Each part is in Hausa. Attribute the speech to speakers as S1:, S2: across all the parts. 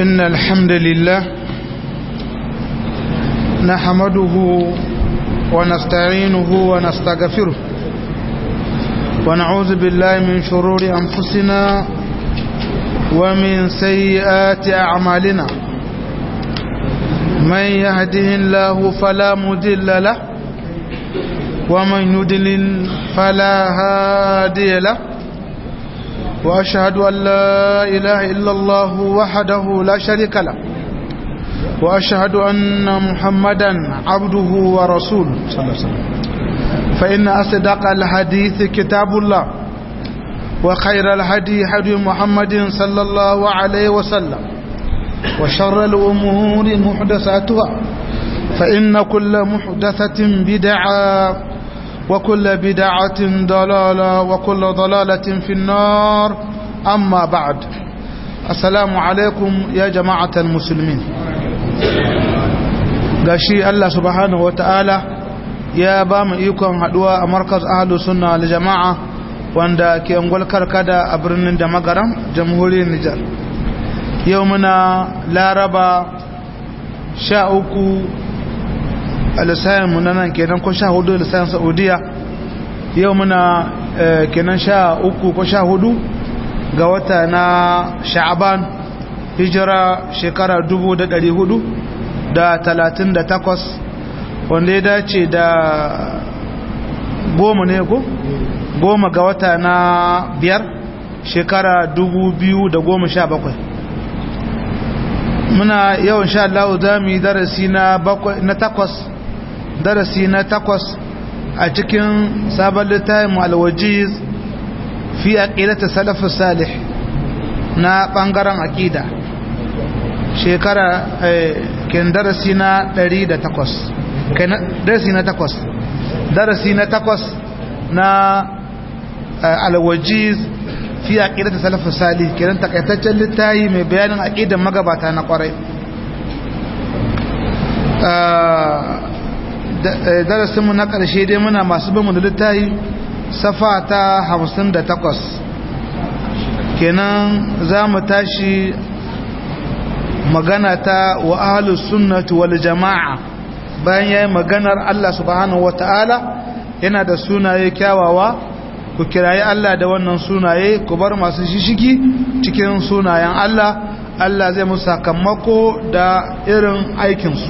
S1: إن الحمد لله نحمده ونستعينه ونستغفره ونعوذ بالله من شرور أنفسنا ومن سيئات أعمالنا من يهده الله فلا مدل له ومن يدلل فلا هادي له وأشهد أن لا إله إلا الله وحده لا شريك له وأشهد أن محمدا عبده ورسوله صلى الله عليه وسلم فإن أصدق الحديث كتاب الله وخير الهدي هدي محمد صلى الله عليه وسلم وشر الأمور محدثاتها فإن كل محدثة بدعة وكل بدعة ضلالة وكل ضلالة في النار أما بعد السلام عليكم يا جماعة المسلمين gashi Allah subhanahu wa ta'ala ya ba mu ikon haduwa a markaz ahalus sunna da jama'a wanda ke angwal karkada a birnin da magaram jamhuriyar Nijar yau muna laraba sha uku a lissayin mu nan kenan ko sha hudu lissayin saudiya yau muna kenan sha uku ko sha hudu ga wata na sha'aban hijira shekara dubu da dari hudu da talatin da takwas wanda ya dace da goma ne ko goma ga wata na biyar shekara dubu biyu da goma sha bakwai muna yawan sha Allah za mu yi darasi na takwas darasi na takwas a cikin sabon littafin alwajiz fi aqidati salafus salih na bangaren aqida shekara ken darasi na 108 ken darasi na 8 darasi na 8 na alwajiz fi aqidati salafus salih kenan takaitaccen littafi mai bayanin aqidan magabata na kwarai darasinmu na ƙarshe dai muna masu bin da littafi safa ta hamsin da takwas kenan za mu tashi magana ta wa ahalus sunnatu wal jama'a bayan yayi maganar Allah subhanahu wata'ala yana da sunaye kyawawa ku kirayi Allah da wannan sunaye ku bar masu shishigi cikin sunayen Allah Allah zai musu sakamako da irin aikinsu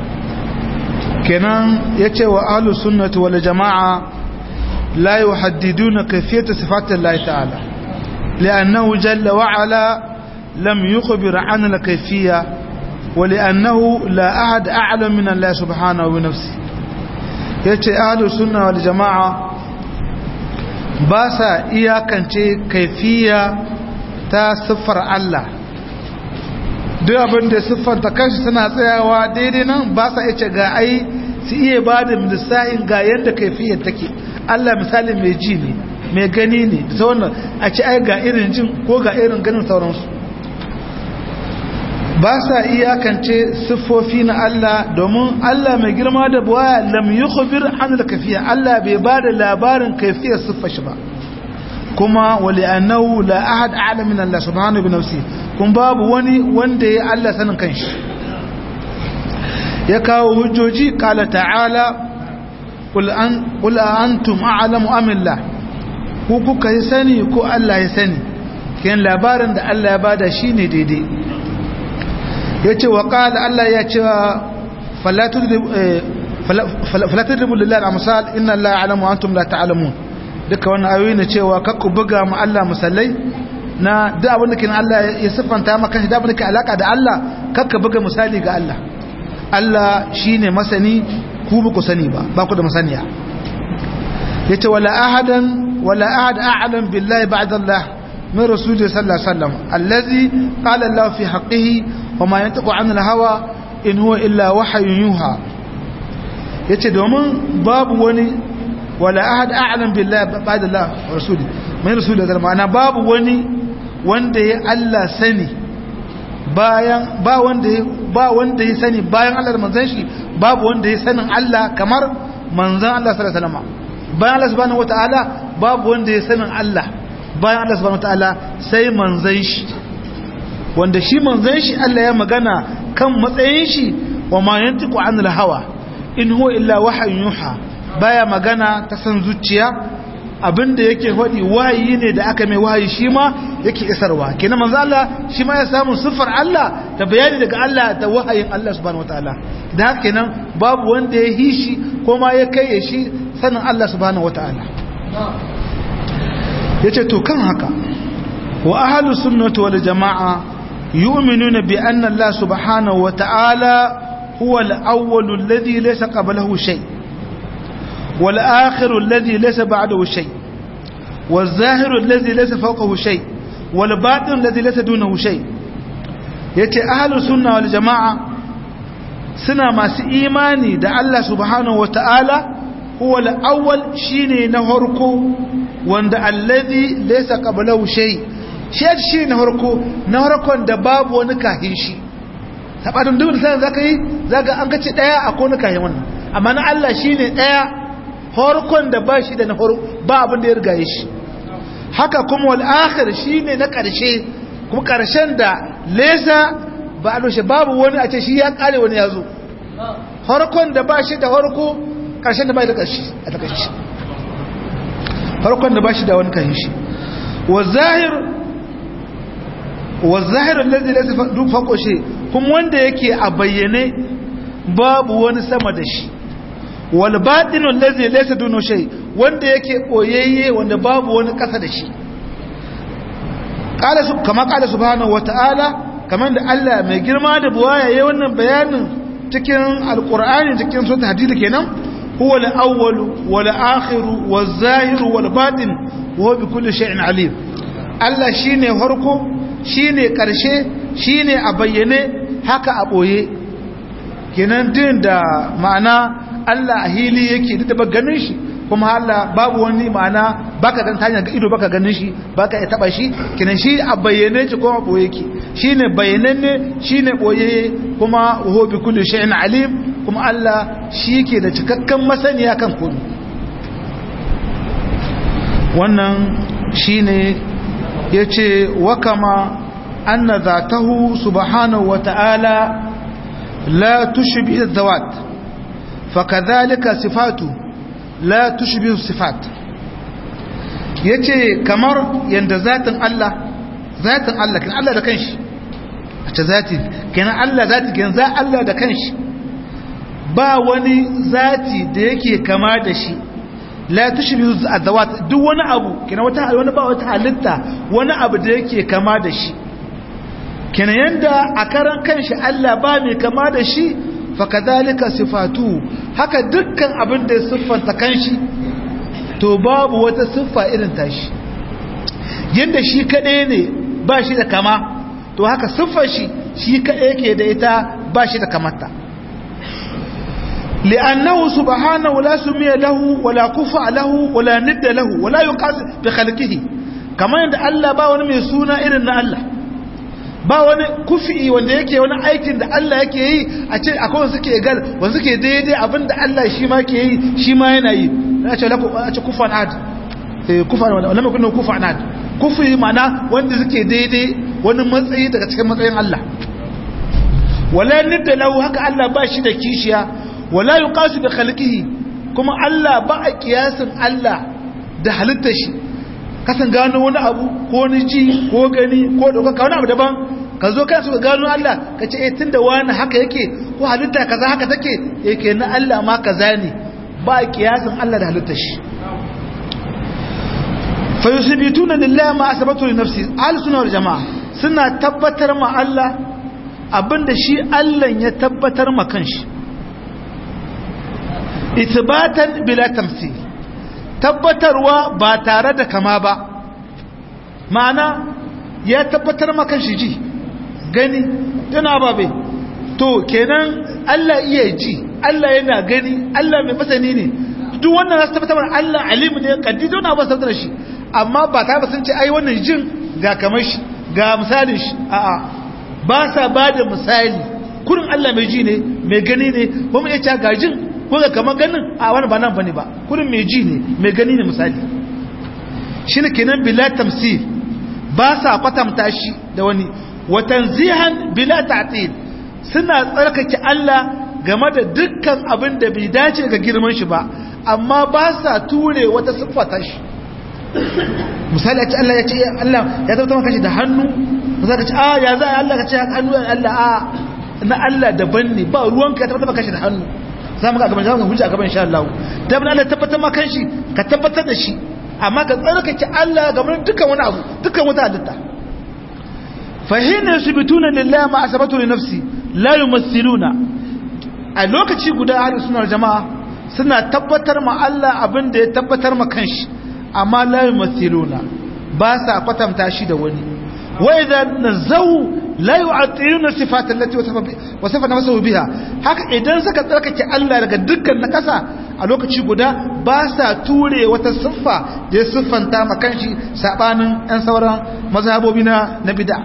S1: kenan ya ce wa ahlus sunnati wal jama'a la yuhaddiduna kayfiyata sifatillahi ta'ala li'annahu jalla wa ala lam yukhbir 'an al-kayfiyya wa li'annahu la ahad a'lam min Allah subhanahu wa nafsi yace ahlus sunna wal jama'a ba sa iyakance kaifiya ta siffar Allah duk abin da siffanta kanshi suna tsayawa daidai nan ba sa iya ga ai su iya ba da lissa'in ga yadda kaifiyar take Allah misali mai ji ne mai gani ne da wannan a ci ai ga irin jin ko ga irin ganin sauransu ba sa iyakance siffofi na Allah domin Allah mai girma da buwaya lam yukhbir an al-kafiya Allah bai ba da labarin kaifiyar siffar shi ba kuma wali annahu la ahad a'lam min Allah subhanahu bi nafsi kun babu wani wanda ya Allah sanin kanshi ya kawo hujjoji kala ta'ala qul an qul antum a'lamu am Allah ku kuka yi sani ko Allah ya sani kin labarin da Allah ya bada shine daidai yace wa qala Allah ya ce fala tudribu fala tudribu lillahi al-amsal inna Allah ya'lamu wa antum la ta'lamun duka wannan ayoyi ne cewa kakku buga mu Allah musallai na duk abin da kin Allah ya siffanta maka shi da abin da ke alaka da Allah kakka buga misali ga Allah Allah shine masani ku ba ku sani ba ba ku da masaniya yace wala ahadan wala ahad a'lam billahi ba'da Allah min rasulihi sallallahu alaihi wasallam allazi qala Allah fi haqqihi wa ma yantiqu 'anil hawa in huwa illa wahyun yuha yace domin babu wani wala ahad a'lam billahi ba'da Allah wa rasuli mai rasuli da ma'ana babu wani wanda ya Allah sani bayan ba wanda ya ba wanda ya sani bayan Allah da manzon shi babu wanda ya sanin Allah kamar manzon Allah sallallahu alaihi wasallam bayan Allah subhanahu wataala babu wanda ya sanin Allah bayan Allah subhanahu wataala sai manzon shi wanda shi manzon shi Allah ya magana kan matsayin shi wa ma yantiqu anil hawa in huwa illa wahyun yuha baya magana ta san zuciya abinda yake faɗi wahayi ne da aka mai wahayi shi ma yake isarwa kenan manzo Allah shi ma ya samu sifar Allah da bayani daga Allah da wahayin Allah subhanahu wataala da haka kenan babu wanda ya hishi ko ma ya kai shi sanin Allah subhanahu wataala yace to kan haka wa ahlus sunnati wal jamaa yu'minuna bi anna Allah subhanahu wataala huwa al-awwal alladhi laysa qablahu shay' والآخر الذي ليس بعده شيء والظاهر الذي ليس فوقه شيء والباطن الذي ليس دونه شيء yace ahlus sunna wal jamaa suna masu imani da Allah subhanahu wataala huwa al-awwal shine na harko wanda allazi laysa qablahu shay shi shi na harko na harkon da babu wani kahin shi sabadin duk da sai zaka yi zaka an kace daya akwai wani kahin wannan amma na Allah shine daya farkon da ba shi da na ba abin da ya rigaye shi haka kuma wal akhir shine na karshe kuma karshen da lesa ba a doshe babu wani a ce shi ya kare wani ya zo farkon da ba shi da farko karshen da ba da karshe a takaici farkon da ba shi da wani kan shi wa zahir wa zahir allazi laysa faqo shi kuma wanda yake a bayyane babu wani sama da shi wal batinu allazi laysa dunu shay wanda yake koyayye wanda babu wani kasa da shi qala su kama qala subhanahu wataala kaman da Allah mai girma da buwaya yayin wannan bayanin cikin alqur'ani cikin sura hadid kenan huwa al-awwal wal akhir wal zahir wal batin wa bi kulli shay'in alim Allah shine farko shine karshe shine a bayyane haka a boye kenan din da ma'ana Allah a hili yake da ba ganin shi kuma Allah babu wani ma'ana baka dan tanya ga ido baka ganin shi baka ya taba shi kinan shi a bayyane shi kuma boye yake shine bayyananne shine boye kuma huwa bi kulli shay'in alim kuma Allah shi yake da cikakken masaniya kan komai wannan shine yace wa kama anna zatahu subhanahu wa ta'ala la tushbi adh-dhawat fakadhalika sifatu la tushbihu sifat yace kamar yanda zatin Allah zatin Allah kin Allah da kanshi a ce zati kenan Allah zati kenan za Allah da kanshi ba wani zati da yake kama da shi la tushbihu adawat duk wani abu kenan wata wani ba wata halitta wani abu da yake kama da shi kenan yanda a karan kanshi Allah ba mai kama da shi fakadhalika sifatu haka dukkan abin da ya siffanta kanshi to babu wata siffa irin tashi yanda shi kadai ne ba shi da kama to haka siffar shi shi kadai yake da ita ba shi da kamata لأنه سبحانه لا سمي له ولا كفى له ولا ند له ولا يقاس بخلقه كما عند الله با wani mai suna irin na Allah ba wani kufi wanda yake wani aikin da Allah yake yi a ce akwai wanda suke gal wanda suke daidai abinda Allah shi ma ke yi shi ma yana yi na ce lako a ce kufan ad eh kufan wanda lamma kunna kufan ad kufi mana wanda suke daidai wani matsayi daga cikin matsayin Allah wala nidda lahu haka Allah ba shi da kishiya wala yuqasu bi khalqihi kuma Allah ba a kiyasin Allah da halittar shi kasan gano wani abu ko ni ji ko gani ko dauka wani abu daban ka zo kansu ka gano Allah ka ce eh tunda wani haka yake ko halitta kaza haka take yake na Allah ma kaza ne ba kiyasin Allah da halittar shi fa yusbituna lillahi ma asabatu li nafsi ahli sunna wal jamaa suna tabbatar ma Allah abinda shi Allah ya tabbatar ma kanshi ithbatan bila tamthil tabbatarwa ba tare da kama ba ma'ana ya tabbatar maka shi ji gani tana babe to kenan Allah iya ji Allah yana gani Allah mai masani ne duk wannan zasu tabbatar Allah alimu ne kaddi don ba tabbatar shi amma ba ta ba sun ce ai wannan jin ga kamar shi ga misalin shi a'a ba sa ba da misali kurin Allah mai ji ne mai gani ne ba mu iya cewa ga jin ko ga kamar ganin a wani ba nan bane ba kurin mai ji ne mai gani ne misali shine kenan bila tamsil ba sa kwatanta shi da wani wa tanzihan bila ta'til suna tsarkake Allah game da dukkan abin da bai dace ga girman shi ba amma ba sa ture wata siffata shi misali a ce Allah ya ce Allah ya tabbata maka shi da hannu za ka ce a ya za a Allah ka ce hannu Allah a na Allah daban ne ba ruwanka ya tabbata maka shi da hannu za mu ga gaban za mu hujja a gaban insha Allah da bin Allah tabbatar maka shi ka tabbatar da shi amma ka tsarkake Allah game da dukkan wani abu dukkan wata halitta fa hina yusbituna lillahi ma asabatu li nafsi la yumassiluna a lokaci guda ahlus sunna jama'a suna tabbatar ma Allah abin da ya tabbatar ma kanshi amma la yumassiluna ba sa kwatanta shi da wani wa idza nazaw la yu'attiluna sifat allati wasafa nafsuhu biha haka idan suka tsarkake Allah daga dukkan na kasa a lokaci guda ba sa ture wata siffa da ya siffanta ma kanshi sabanin ɗan sauran mazhabobi na na bid'a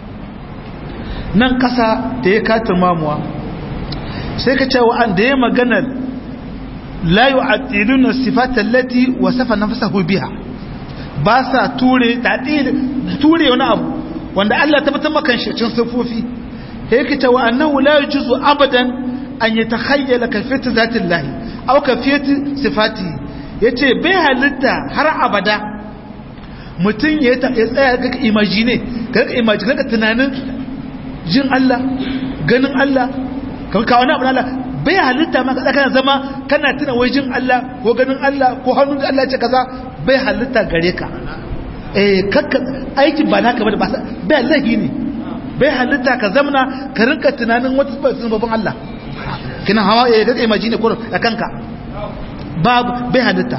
S1: nan kasa da ya katin mamuwa sai ka ce wa'an da ya maganar la yu'attiluna sifat allati wasafa nafsuhu biha ba sa ture ture wani abu wanda Allah tabbatar maka shi cikin sifofi yake ta wa annahu la yujuzu abadan an yatakhayyala kayfiyat zatin lahi aw kayfiyat sifati yace bai halitta har abada mutun ya tsaya ga imagine ga imagine ga tunanin jin Allah ganin Allah kan ka wani abu Allah bai halitta maka kana zama kana tuna wai jin Allah ko ganin Allah ko hannun Allah ce kaza bai halitta gare ka eh kakka aikin ba naka ba da bai lahi ne bai halitta ka zamna ka rinka tunanin wata sababin Allah kina hawa ya ga imagine ko a kanka babu bai halitta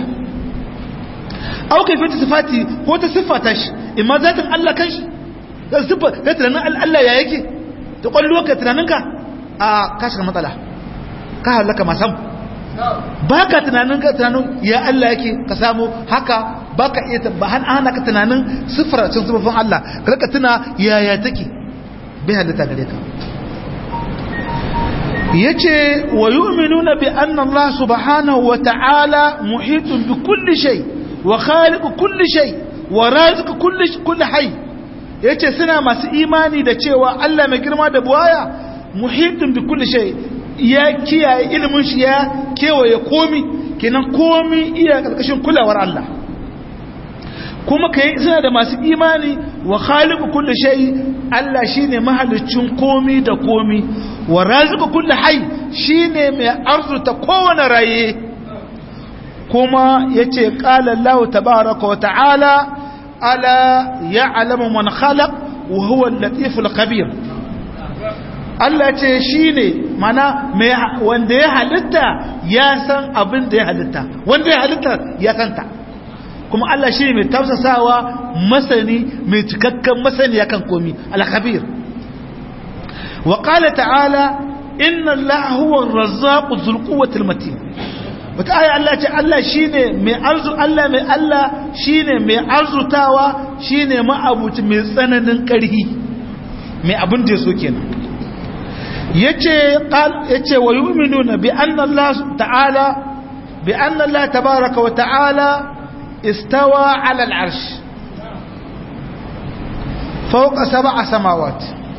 S1: au kai fita sifati ko ta siffata shi imma zatin Allah kanshi da siffa da tunanin Allah ya yake ta kwallo ka tunaninka a ka shiga matsala ka halaka masam ba ka tunanin ka tunanin ya Allah yake ka samu haka ba ka iya ba hana ka tunanin siffar cin siffofin Allah ka rika tuna yaya take bai halitta gare ka yace wa yu'minuna bi anna Allah subhanahu wa ta'ala muhitun bi kulli shay wa khaliqu kulli shay wa raziqu kulli kulli hayy yace suna masu imani da cewa Allah mai girma da buwaya muhitun bi kulli shay ya kiyaye ilimin shi ya kewaye komi kenan komi iya karkashin kulawar Allah kuma kai suna da masu imani wa khaliqu kulli shay Allah shine mahalicin komi da komi wa raziqu kulli hayy shine mai arzuta kowane raye kuma yace qala Allah tabaaraka wa ta'ala ala ya'lamu man khalaq wa huwa al-latiful khabir Allah ce shi ne mana wanda ya halitta ya san abin da ya halitta wanda ya halitta ya santa kuma Allah shi ne mai tafsasawa masani mai cikakken masani ya kan komi alkhabir wa qala ta'ala inna Allah huwa ar-razzaqu dhul quwwati al-matin wata aya Allah ce Allah shine mai arzu Allah mai Allah shine mai arzutawa shine ma'abuci mai tsananin ƙarhi mai abin da yaso kenan yace qal yace wa yu'minuna bi anna Allah ta'ala bi anna Allah tabaaraka wa ta'ala istawa 'ala al-'arsh fawqa sab'a samawat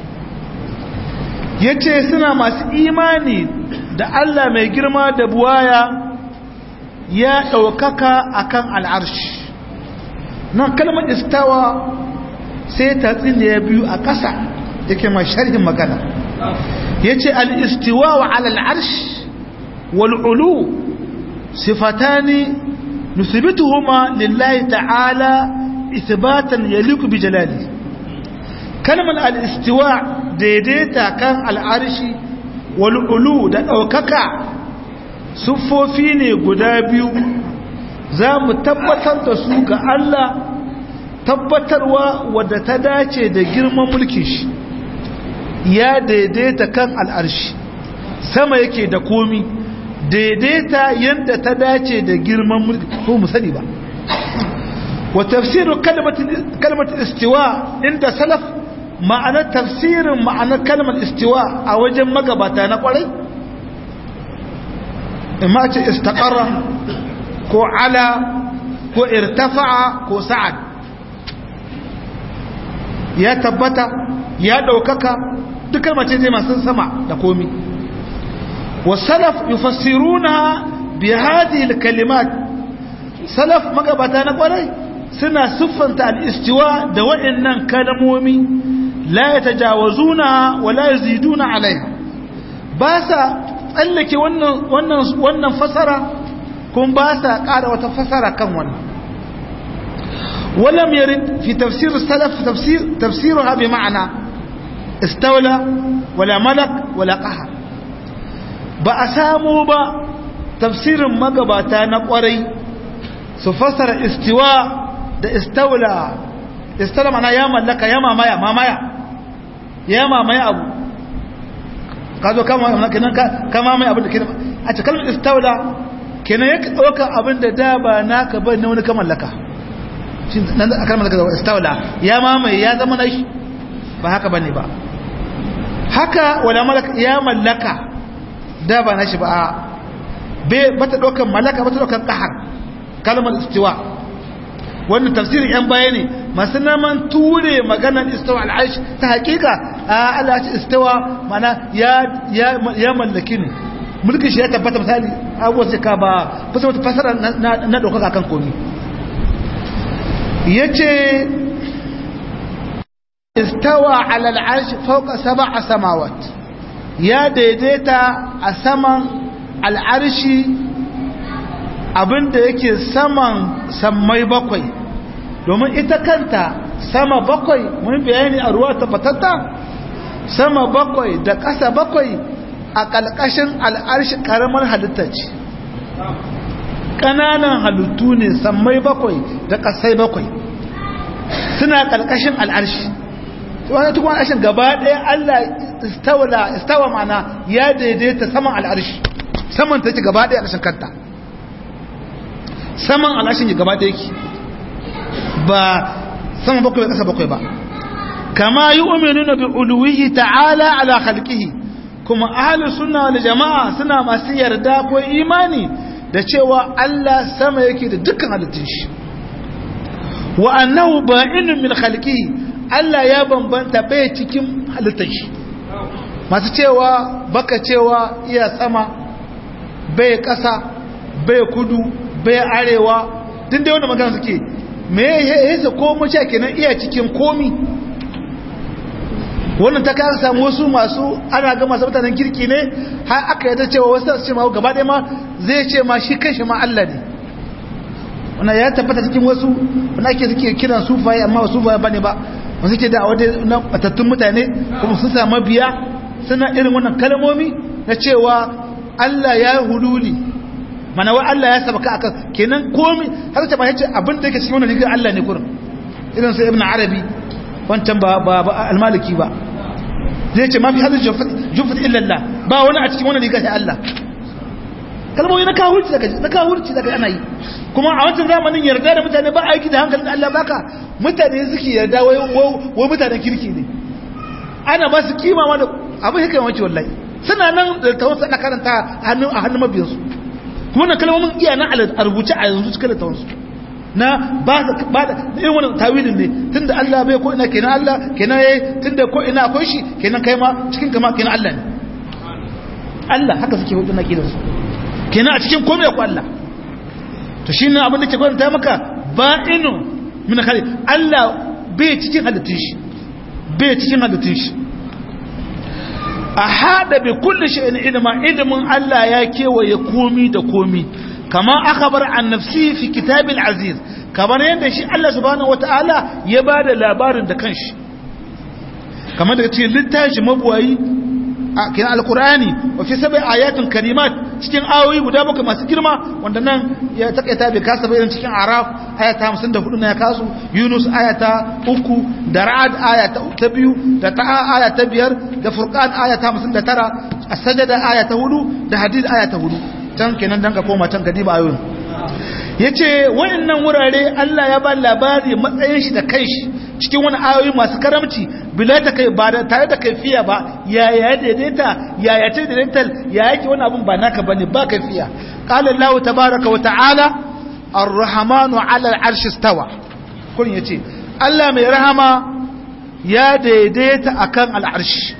S1: yace suna masu imani da Allah mai girma da buwaya ya daukaka akan al-'arsh nan kalmar istawa sai ta tsine biyu a ƙasa yake mai sharhin magana yace al-istiwa ala al-arsh wal-ulu sifatani nusibituhuma lillahi ta'ala ithbatan yaliku bi jalali kalmar al-istiwa daidaita kan al-arshi wal-ulu da daukaka sufofi ne guda biyu za mu tabbatar da su ga Allah tabbatarwa wadda ta dace da girman mulkin shi ya daidaita kan al'arshi sama yake da komi daidaita yadda ta dace da girman mulki ko mu sani ba wa tafsirin kalmar istiwa inda salaf ma'anar tafsirin ma'anar kalmar istiwa a wajen magabata na kwarai imma ce istaqarra ko ala ko irtafa'a ko sa'ad ya tabbata ya daukaka dukkan mace ne masu sama da komi wasalaf yufassiruna bi hadhihi alkalimat salaf magabata na kwarai suna siffanta al-istiwa da waɗannan kalmomi la yatajawazuna wa la yaziduna alaiha ba sa tsallake wannan wannan wannan fasara kun ba sa ƙara wata fasara kan wannan ولم يرد في تفسير السلف تفسير تفسيرها بمعنى استولى ولا ملك ولا قهر بأسامو با تفسير مغباتا نقوري سفسر استواء da istaula istaula mana ya mallaka ya mamaya mamaya ya mamaya abu ka zo kama kenan ka mamaya abin da kenan a cikin kalmar istaula kenan ya ɗaukar abin da da ba naka ba ne wani ka mallaka shi nan da kalmar da istaula ya mamaye ya zama na shi ba haka bane ba haka wala malaka ya mallaka da ba na shi ba be bata ɗaukar mallaka bata ɗaukar ƙahar kalmar istiwa wannan tafsirin yan baya ne masu naman ture maganar istawa al'aish ta hakika a Allah ce istawa mana ya mallaki ne mulkin shi ya tabbata misali abubuwa sai ka ba fasa wata fasara na ɗaukaka kan komi ya ce istawa al'arsh fauka saba a samawat ya daidaita a saman al'arshi abinda yake saman sammai bakwai domin ita kanta sama bakwai mun bayani a ruwa tabbatatta sama bakwai da ƙasa bakwai a ƙalƙashin al'arshi ƙaramar halitta ce ƙananan halittu ne sammai bakwai da ƙasai bakwai suna ƙalƙashin al'arshi wani tukwan al'arshin gaba ɗaya allah istawa mana ya daidaita saman al'arshi saman ta ce gaba ɗaya al'arshin kanta saman al'ashin ya gaba yake ba sama bakwai ƙasa bakwai ba kama yi umarni na bi uluwihi ta'ala ala halkihi kuma ahalin suna da jama'a suna masu yarda ko imani da cewa Allah sama yake da dukkan halittun shi wa annahu ba'inun min halkihi Allah ya bambanta bai cikin halittun shi masu cewa baka cewa iya sama bai ƙasa bai kudu bai arewa tun dai wanda magana suke me ya yasa ko mace kenan iya cikin komi wannan ta kan samu wasu masu ana ga masu mutanen kirki ne har aka yadda cewa wasu su ce ma gaba ɗaya ma zai ce ma shi kanshi ma Allah ne wannan ya tabbata cikin wasu wanda ake suke kiran sufaye amma wasu sufaye bane ba wasu ke da wata na batattun mutane kuma sun samu biya suna irin wannan kalmomi na cewa Allah ya hululi mana wai Allah ya sabaka aka kenan komai har ta ba yace abin da yake cikin wannan rigar Allah ne kurin irin sai ibn arabi wancan ba ba al-maliki ba zai ce ma fi hadin jufat illa Allah ba wani a cikin wannan rigar sai Allah kalmomi na kawurci daga na kawurci daga ana yi kuma a wancan zamanin yarda da mutane ba aiki da hankalin Allah baka mutane suke yarda wai wai mutanen kirki ne ana ba su kima ma da abin yake yawanci wallahi suna nan da tawassa da karanta a hannun a hannun mabiyansu kuma na kalmomin iya na a rubuce a yanzu cikin littafansu na ba da irin wani tawilin ne tun da Allah bai ko ina kenan Allah kenan yayi tun da ko ina akwai shi kenan kai ma cikin kama kenan Allah ne Allah haka suke hudu na kidansu kenan a cikin komai ku Allah to shi ne abin da ke gwada maka ba'inu min khali Allah bai cikin halittun shi bai cikin halittun shi a hada bi kulli shay'in ilma ilmin Allah ya kewaye komi da komi kama akhbar an nafsi fi kitabil aziz kamar yadda shi Allah subhanahu wataala ya bada labarin da kanshi kamar da cikin littafi mabuwayi a kin alqur'ani wa fi sab'i ayatin karimat cikin ayoyi guda bakwai masu girma wanda nan ya takaita bai kasa bayan cikin araf ayata 54 na ya kasu yunus ayata 3 da ra'ad ayata 2 da ta'a ayata 5 da furqan ayata 59 as-sajda ayata 4 da hadid ayata 4 can kenan dan ka koma can ka diba ayoyin yace wayannan wurare Allah ya ba labari matsayin shi da kanshi cikin wani ayoyi masu karamci bila ta kai ba tare da kaifiya ba ya ya daidaita ya ya ta daidaita ya yake wani abun ba naka bane ba kaifiya qala Allah tabaaraka wa ta'ala ar-rahmanu 'ala al-'arshi istawa kun yace Allah mai rahama ya daidaita akan al'arshi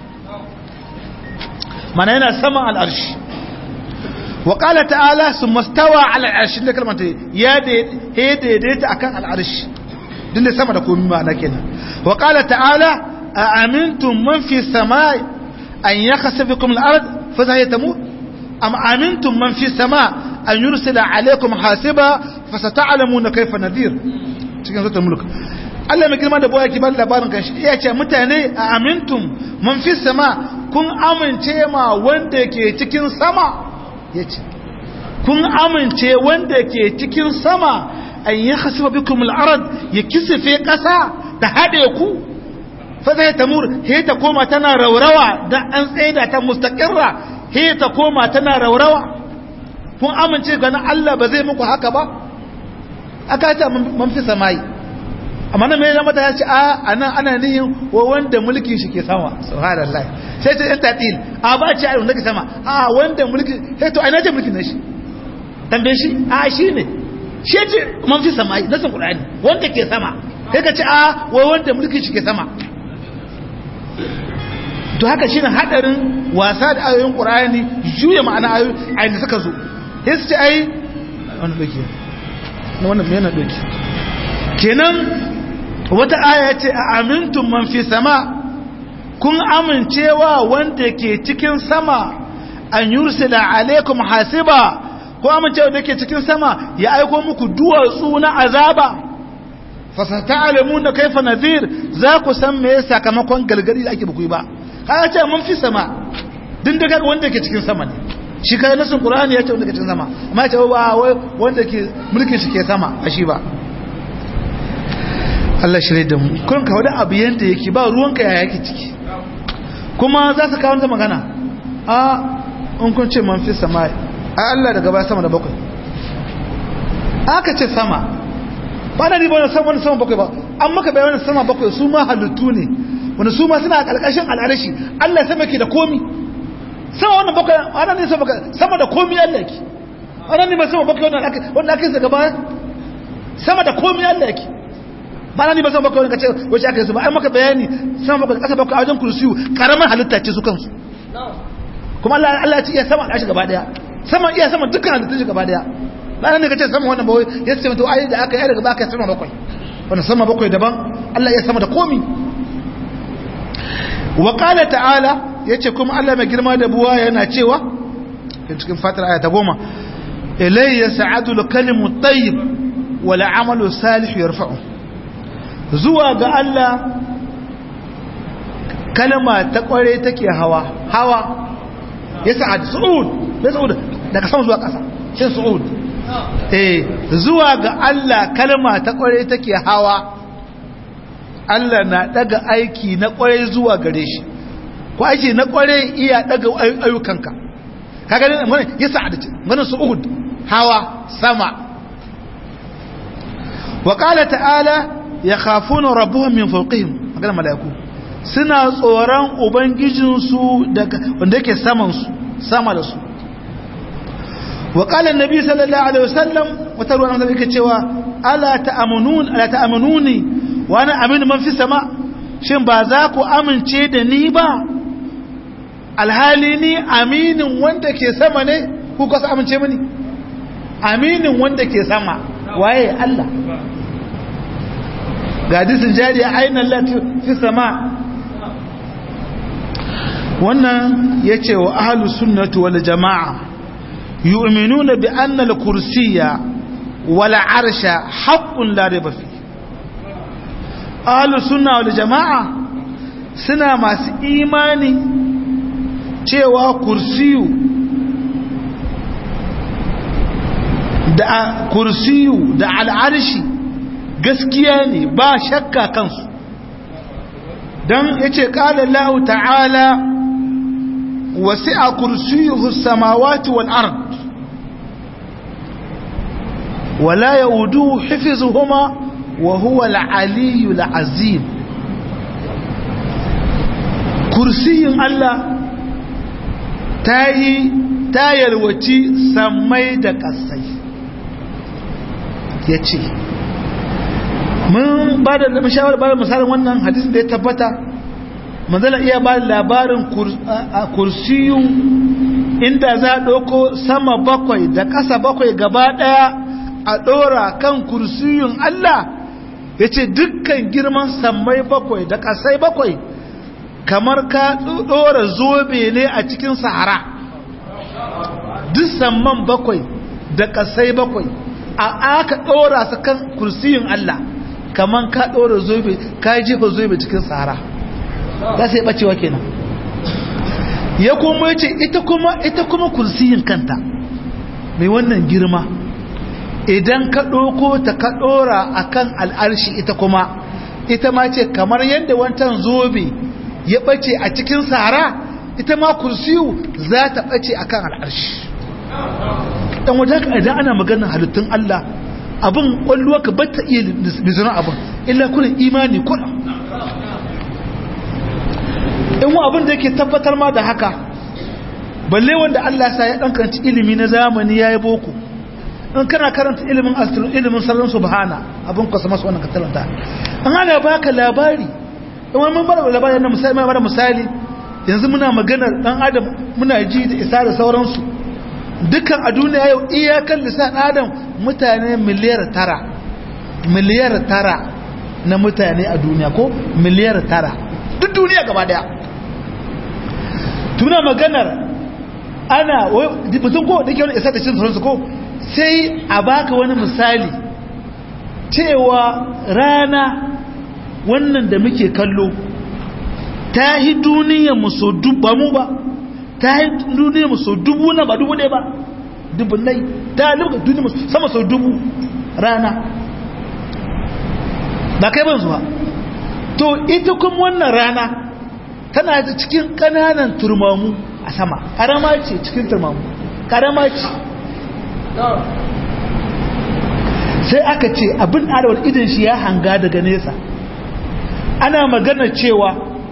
S1: mana yana saman al'arshi wa qala ta'ala summa stawa 'ala al'arshi da kalmar ta ya daidaita akan al'arshi din da sama da komai ma'ana kenan wa qala ta'ala a amintum man fi samai an yakhsifukum al-ard fa saytamut am amintum man fi sama an yursila alaykum hasiba fa sata'lamuna kayfa nadhir cikin suratul mulk Allah mai girma da boye ki ban labarin kan shi ya ce mutane a amintum man fi sama kun amince ma wanda ke cikin sama yace kun amince wanda ke cikin sama an yi hasiba bikum al-ard ya kisife kasa da hade ku fa zai tamur he ta koma tana raurawa da an tsaida ta mustaqirra he ta koma tana raurawa kun amince ga Allah ba zai muku haka ba aka ta man fi samai amma nan mai zama ta ce a anan ana nihin wa wanda mulkin shi ke sama subhanallah sai ta yanta til a ba ce a wanda ke sama a wanda mulkin sai to aina ce mulkin nashi tambaye shi a shi ne shi ce man fi sama na san qur'ani wanda ke sama sai ka ce a wa wanda mulkin shi ke sama to haka shine hadarin wasa da ayoyin qur'ani juya ma'ana ayoyi ayin da suka zo sai su ce ai wannan doki wannan me yana doki kenan wata aya ce a amintun man fi sama kun amincewa wanda ke cikin sama an yursila alaikum hasiba ko amincewa da ke cikin sama ya aiko muku duwatsu na azaba fasata alamu da kaifa nazir za ku san me sakamakon galgari da ake buku ba ka ce mun fi sama din da kaga wanda ke cikin sama ne shi kai nasin qur'ani ya ce wanda ke cikin sama amma ya ce ba wanda ke mulkin shi ke sama a shi ba Allah shirye da mu kun ka wani abu yanda yake ba ruwanka ya yake ciki kuma za su kawo wata magana a in kun ce man fi sama a Allah daga baya sama da bakwai aka ce sama ba na riba wani sama wani sama bakwai ba an maka bayan wani sama bakwai su ma halittu ne wani su ma suna a ƙarƙashin al'arashi Allah sama ke da komi sama wannan bakwai wannan ne sama sama da komi Allah ke wannan ne ba sama bakwai wanda aka yi daga baya sama da komi Allah ke ba na ni ba san baka wani kace wace aka yi su ba ai maka bayani san baka kasa baka wajen kursiyu karamar halitta ce su kansu kuma Allah Allah ya ce iya sama al'ashi gaba daya sama iya sama dukkan halittun shi gaba daya ba nan ne kace sama wannan bawai ya ce to ai da aka yi daga baka sama bakwai wannan sama bakwai daban Allah ya sama da komi wa qala ta'ala yace kuma Allah mai girma da buwa yana cewa cikin fatir aya ta goma ilayya sa'adu al-kalimu at-tayyib wal 'amalu salih yarfa'u zuwa ga Allah kalma ta kware take hawa hawa ya sa'ad su'ud ya su'ud daga sama zuwa ƙasa shi su'ud eh zuwa ga Allah kalma ta kware take hawa Allah na daga aiki na kware zuwa gare shi ko aiki na kware iya daga ayyukanka kaga ne ya sa'ad ganin su'ud hawa sama wa qala ta'ala ya khafuna rabbuhum min fawqihim magana malaiku suna tsoron ubangijinsu daga wanda yake saman su sama da su wa qala annabi sallallahu alaihi wasallam wata ruwan annabi yake cewa ala ta'amunun ala ta'amununi wa ana aminu man fi sama shin ba za ku amince da ni ba alhali ni aminin wanda ke sama ne ku kasa amince mini aminin wanda ke sama waye Allah ga hadisin jariya ainihin lati fi sama wannan ya ce wa ahalu sunnatu wal jama'a yu'minuna bi anna al-kursiyya wal arsha haqqun la rayba fi ahalu sunna wal jama'a suna masu imani cewa kursiyu da kursiyu da al'arshi gaskiya ne ba shakka kansu don ya ce ƙala lahu ta'ala wasu a kursiyuhu samawati wal ard wala ya wudu hifizuhuma wa huwa al'aliyu al'azim kursiyin Allah ta yi ta yalwaci sammai da ƙasai ya ce mun ba da mashawar ba da misalin wannan hadisin da ya tabbata manzala iya ba da labarin kursiyu inda za a ɗauko sama bakwai da ƙasa bakwai gaba ɗaya a ɗora kan kursiyun Allah ya ce dukkan girman sammai bakwai da ƙasai bakwai kamar ka ɗora zobe ne a cikin sahara duk samman bakwai da ƙasai bakwai a aka ɗora su kan kursiyun Allah kamar ka ɗora zobe ka jefa zobe cikin sahara za su yi ɓacewa kenan ya kuma ya ce ita kuma ita kuma kursiyin kanta mai wannan girma idan ka ɗauko ta ka ɗora a kan al'arshi ita kuma ita ma ce kamar yadda wancan zobe ya ɓace a cikin sahara ita ma kursiyu za ta ɓace a kan al'arshi ɗan wajen idan ana maganin halittun Allah abin ƙwalluwa ka bata iya bizirin abin illa kunin imani kuna in abin da yake tabbatar ma da haka balle wanda Allah sa ya ɗankanci ilimi na zamani ya yi boko in kana karanta ilimin astro ilimin salon subhana abin kwasa masu wannan katalanta an ana baka labari in wani mun bada labari na misali mai bada misali yanzu muna maganar dan adam muna ji da isa da sauransu dukkan a duniya yau iyakan lisan adam mutane miliyar tara miliyar tara na mutane a duniya ko miliyar tara duk duniya gaba daya tuna maganar ana mutum ko da ke wani isa da cin sauransu ko sai a baka wani misali cewa rana wannan da muke kallo ta yi duniya mu so duba mu ba ta yi duniya mu so dubu na ba dubu ne ba dubu nai ta luka duniya sama so dubu rana ba kai ban zuwa to ita kuma wannan rana tana da cikin kananan turmamu a sama karama ce cikin turmamu karama ce sai aka ce abin arawar idan shi ya hanga daga nesa ana magana cewa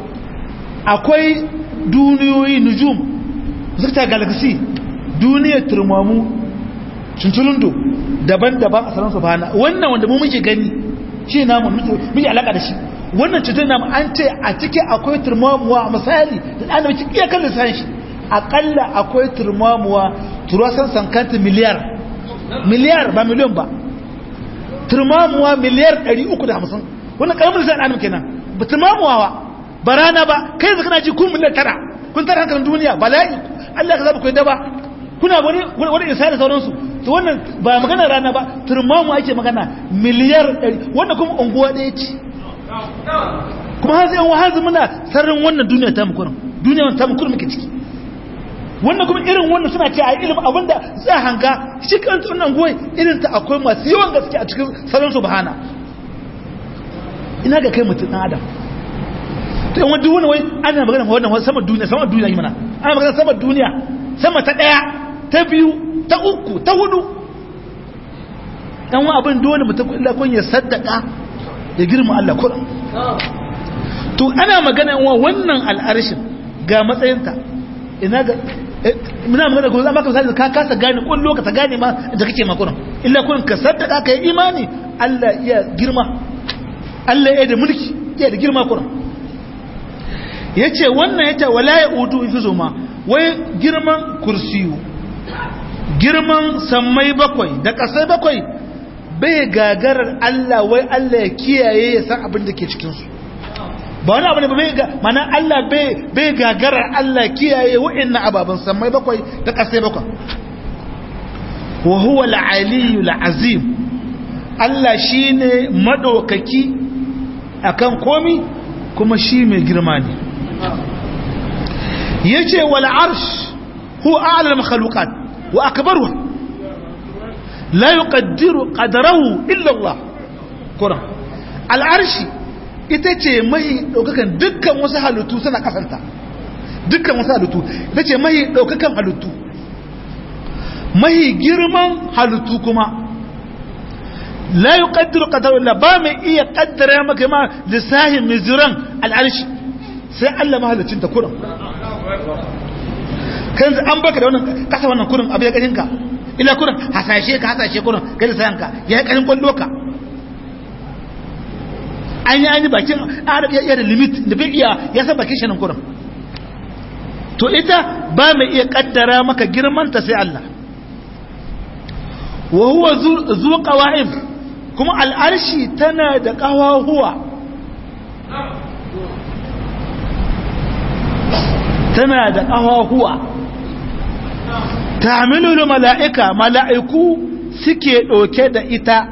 S1: akwai duniyoyi nujum zukta galaxy duniyar turmamu cinculundo daban-daban a saransu bana wannan wanda mu muke gani shi namu muke alaka da shi wannan cutar namu an ce a ciki akwai turmamuwa a misali da ɗan da muke iya kan lissan shi akalla akwai turmamuwa turasan sankanta miliyar miliyar ba miliyon ba turmamuwa miliyar 350 wannan karamin lissan ɗan kenan ba turmamuwa ba ba rana ba kai zaka na ji kun miliyar tara kun tara hankalin duniya bala'i Allah ka zaba ku yadda ba kuna wani wani isa da sauransu to wannan ba magana rana ba turmamu ake magana miliyar 100 wannan kuma unguwa ɗaya ce kuma har sai an wahazi muna sarrin wannan duniya ta mukurin duniya ta mukurin muke ciki wannan kuma irin wannan suna ce a ilimin abinda za hanga shi kan wannan goyi irin ta akwai masu yawan gaske a cikin sarrin subhana ina ga kai mutum ɗan adam to yan duk wani wai ana magana wannan sama duniya sama duniya yi mana ana magana sama duniya sama ta ɗaya ta biyu ta uku ta hudu dan wa abin dole mutum illa kun ya saddaka ya girma Allah kuran to ana magana wa wannan al'arshin ga matsayinta ina ga muna magana ko za maka misali ka kasa gane kun lokaci gane ma da kake makuran illa kun ka saddaka kai imani Allah iya girma Allah ya da mulki iya da girma kuran yace wannan yace wala yaudu ifuzuma wai girman kursiyu girman sammai bakwai da kasai bakwai bai gagarar Allah wai Allah ya kiyaye ya san abin da ke cikinsu ba wani abu ne bai ga mana Allah bai gagarar Allah kiyaye wa'annan ababen sammai bakwai da kasai bakwai wa huwa al-aliyyu al-azim Allah shine madaukaki akan komi kuma shi mai girma ne yace wal arsh huwa a'la al-makhluqat wa akbaruha la yuqaddiru qadrahu illa Allah Quran al-arshi ita ce mai daukakan dukkan wasu halittu suna kasanta dukkan wasu halittu ita ce mai daukakan halittu mai girman halittu kuma la yuqaddiru qadrahu illa ba mai iya kaddara maka ma lisahin mizran al-arshi sai Allah mahalicin ta Quran kan an baka da wannan kasa wannan kurin abu ya kashin ka ila kurin hasashe ka hasashe kurin kai da sayanka ya yi kashin kwallo ka an yi an yi bakin adam iya da limit da bai iya ya san bakin shi nan kurin to ita ba mai iya kaddara maka girman ta sai Allah wa huwa zu qawa'im kuma al'arshi tana da qawahuwa tana da qawahuwa ta'milu mala'ika mala'iku suke ɗauke da ita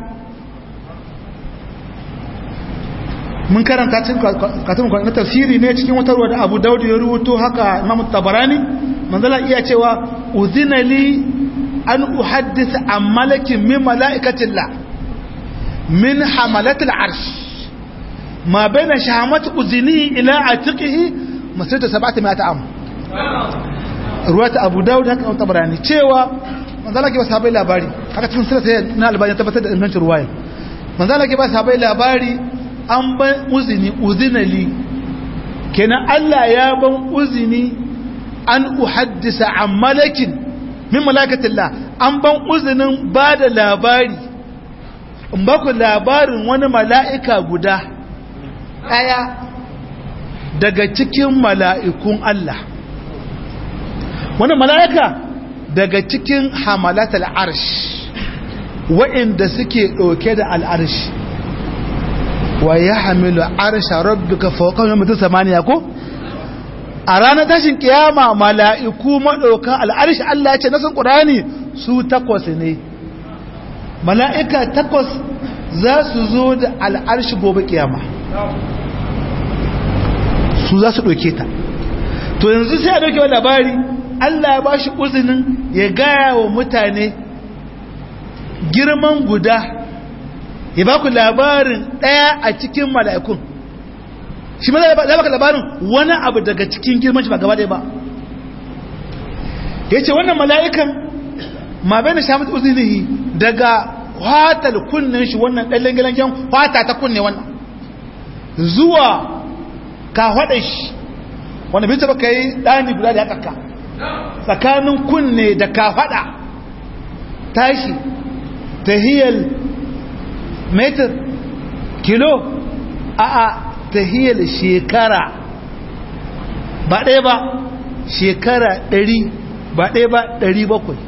S1: mun karanta cikin katun na tafsiri ne cikin wata ruwa da abu daudu ya rubuto haka imam tabarani manzala iya cewa uzina li an uhaddisa an malakin min mala'ikatillah min hamalatul arsh ma baina shahamat uzini ila atiqihi masirta sab'ati mi'at am ruwata abu daudu haka tabarani cewa manzala ke ba sahabai labari haka cikin sirra na albani tabbatar da ingancin ruwaya manzala ke ba sahabai labari an ban uzini uzinali kenan Allah ya ban uzini an uhaddisa an malakin min malakatillah an ban uzinin ba da labari in ba ku labarin wani mala'ika guda ɗaya daga cikin mala'ikun Allah wani mala'ika daga cikin hamalatul arsh wa'inda suke ɗauke da al'arshi wa ya hamilu arsha rabbika fawqahum yawma samaniya ko a ranar tashin kiyama mala'iku madaukan al'arshi Allah ya ce nasan qur'ani su takwas ne mala'ika takwas za su zo da al'arshi gobe kiyama su za su ɗauke ta to yanzu sai a ɗauke wa labari Allah ya ba shi uzinin ya gaya wa mutane girman guda ya ba ku labarin ɗaya a cikin mala'ikun shi ma zai baka labarin wani abu daga cikin girman shi ba gaba ɗaya ba ya ce wannan mala'ikan ma bai na shafi uzinihi daga watal kunnen shi wannan ɗan langilangen wata ta kunne wannan zuwa ka haɗa shi wanda bin taɓa ka yi ɗani guda da ya ƙaƙa tsakanin kunne da ka haɗa tashi tahiyar metar kilo a a tahiyar shekara ba ɗaya ba shekara ɗari ba ɗaya ba ɗari bakwai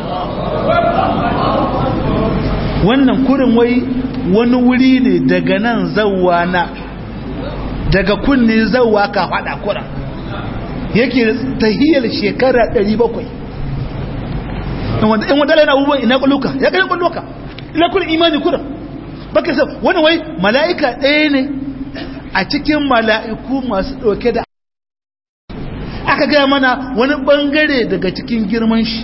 S1: wannan kurin wai wani wuri ne daga nan zauwa na daga kunne zauwa ka faɗa kuran yake tahiyar shekara ɗari bakwai in wadala yana abubuwan ina ƙwalloka ya ƙarin ƙwalloka ina kurin imani kuran baka sa wani wai mala'ika ɗaya ne a cikin mala'iku masu ɗauke da aka gaya mana wani ɓangare daga cikin girman shi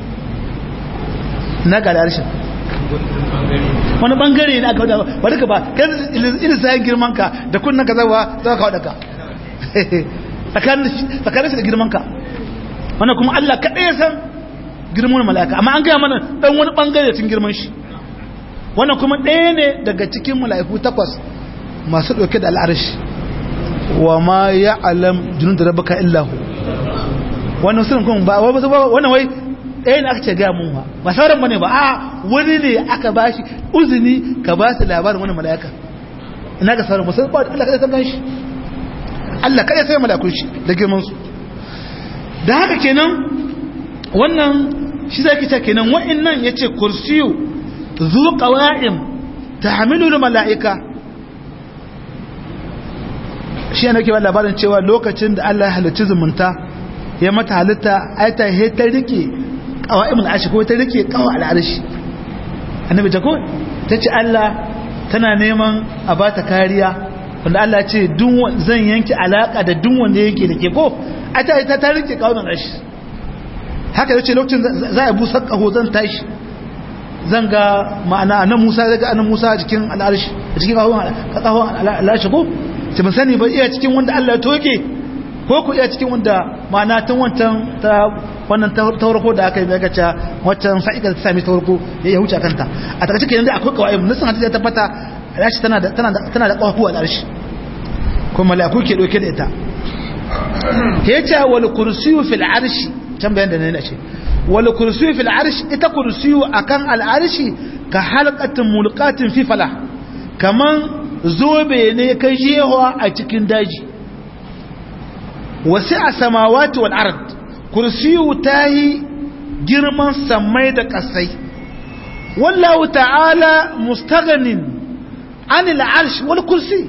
S1: na gadarshin wani ɓangare ne aka wadda ba duka ba kan ilisayen girmanka da kunnan ka zawa za ka wadda ka tsakanin shi da girmanka wannan kuma Allah kaɗai ya san girman mala'ika amma an gaya mana ɗan wani ɓangare cikin girman shi wannan kuma ɗaya ne daga cikin mala'iku takwas masu ɗauke da al'arshi wa ma ya alam junun da rabaka illahu wannan sunan kuma ba wannan wai ɗaya ne aka ce gaya mun ba ba sauran bane ba a wani ne aka ba shi uzini ka ba su labarin wani mala'ika ina ga sauran musamman ba Allah kada san gan shi Allah kada sai mala'ikun shi da girman su da haka kenan wannan shi zai kita kenan wa'annan yace kursiyu zu qawa'im tahmilu mala'ika shi ne ke ba labarin cewa lokacin da Allah ya halicci zumunta ya mata halitta ai ta he ta rike qawa'imul arshi ko ta rike qawa al'arshi annabi ta ko tace Allah tana neman a bata kariya wanda Allah ce dun zan yanke alaka da dun wanda yake da ke ko ai ta ta rike qawa'imul arshi haka yace lokacin za a busa kaho zan tashi zan ga ma'ana annabi Musa zai ga annabi Musa cikin al'arshi cikin qawa'imul al'arshi ko ce ban sani ba iya cikin wanda Allah ya toke ko ku iya cikin wanda ma'ana tun wancan ta wannan taurako da aka yi mai gaca wancan sa'ikar ta sami taurako ya yi huce kanta a takaice kenan da akwai kawai nasan hadisi ya tabbata rashi tana da tana da tana da kawahu a arshi ko mala'iku ke doke da ita ya ce wal kursiyu fil arshi can bayan da ne ce wal kursiyu fil arshi ita kursiyu akan al arshi ka halqatin mulqatin fi falah kaman zobe ne ka jewa a cikin daji wasu a samawati wal ard kursiyu ta yi girman samai da ƙasai wallahu ta'ala mustaganin anil arsh wal kursi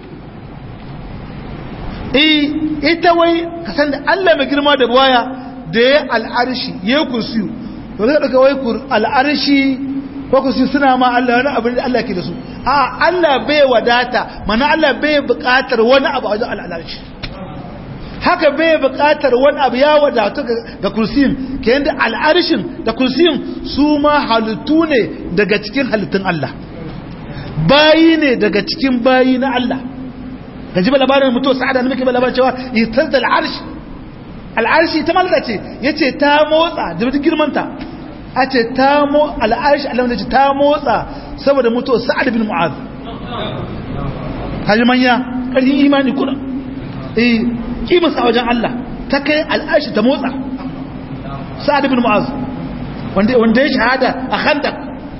S1: eh ita wai ka san da Allah mai girma da baya da ya al'arshi ya kursiyu ba zai daga wai al'arshi ko kursi suna ma Allah wani abin da Allah ke da su a Allah bai wadata mana Allah bai buƙatar wani abu a wajen al'arshi haka bai buƙatar wani abu ya wadatu ga kursiyin ke yadda al'arshin da kursiyin su ma halittu ne daga cikin halittun Allah bayi ne daga cikin bayi na Allah ka ji ba labarin mutuwa sa'ada na muke ba labarin cewa itar da al'arshi al'arshi ta malaka ce ya ce ta motsa da mutu girmanta a ce ta mo al'arshi alamda ce ta motsa saboda mutuwa sa'ad bin mu'az hajji manya ƙarfin imani kuna eh kimansa a wajen Allah ta kai al'arshi ta motsa sa'ad bin mu'az wanda ya shahada a khandak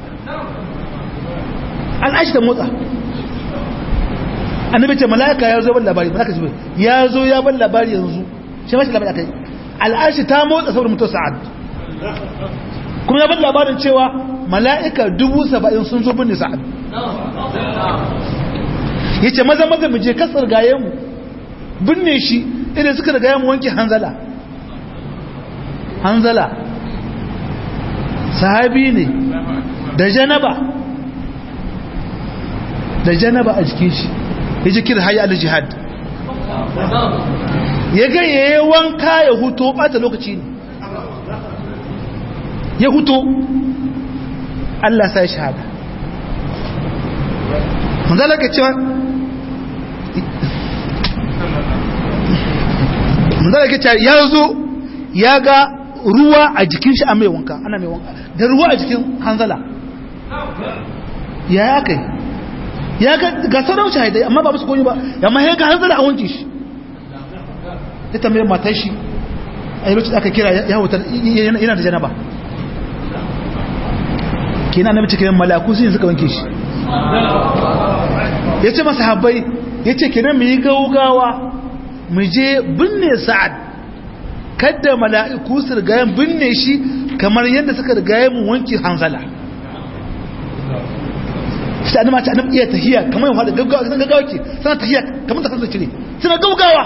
S1: al'arshi ta motsa annabi ce mala'ika ya zo ban labari mala'ika ce ya zo ya ban labari yanzu shi mashi labari akai al'arshi ta motsa saboda mutuwar sa'ad kuma ya ban labarin cewa mala'ika dubu saba'in sun zo binne sa'ad ya ce maza maza mu je kasar gaye mu binne shi idan suka da gaye mu wanke hanzala hanzala sahabi ne da janaba da janaba a jikin shi ya ji kira hayi al-jihad ya ga yayi wanka ya huto bata lokaci ne ya huto Allah sai shahada manzala ka cewa manzala ka cewa ya zo ya ga ruwa a jikin shi a mai wanka ana mai wanka da ruwa a jikin hanzala ya ya kai ya ga ga sauran shahidai amma ba musu koyi ba amma ya ga hanzala a wanke shi ya tambaye matar shi a yi lokacin aka kira ya wutar yana da janaba kina na mace kiran malaku sun suka wanke shi ya ce masa habbai ya ce kiran mu yi gaugawa mu je binne sa'ad kadda mala'iku su rigayen binne shi kamar yadda suka rigayen mu wanke hanzala shi anima ta anima iya tahiya kamar yadda gaggawa suna gaggawa ke suna tahiya kamar ta kansa cire suna gaugawa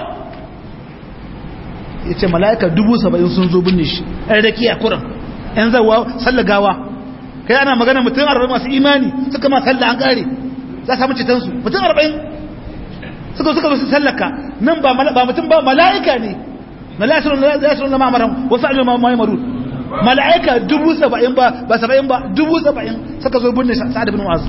S1: ya ce mala'ika dubu saba'in sun zo binne shi ɗaya da kiya kuran ‘yan zawa sallagawa kai ana magana mutum arba'in masu imani suka ma sallah an ƙare za samu citansu mutum arba'in suka suka su sallaka nan ba mutum ba mala'ika ne mala'ika na mamaran wasu ajiyar mamaye maru mala'ika dubu saba'in ba ba saba'in ba dubu saba'in suka zo binne sa'ad bin wasu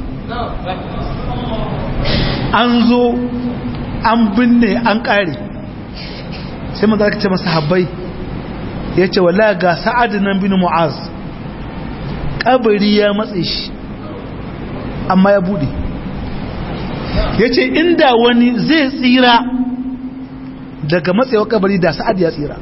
S1: an zo an binne an ƙare sai maza ka ce masa habbai ya ce wala ga sa'ad nan bin mu'az kabari ya matse shi amma ya bude ya ce inda wani zai tsira daga matsewa kabari da sa'ad ya tsira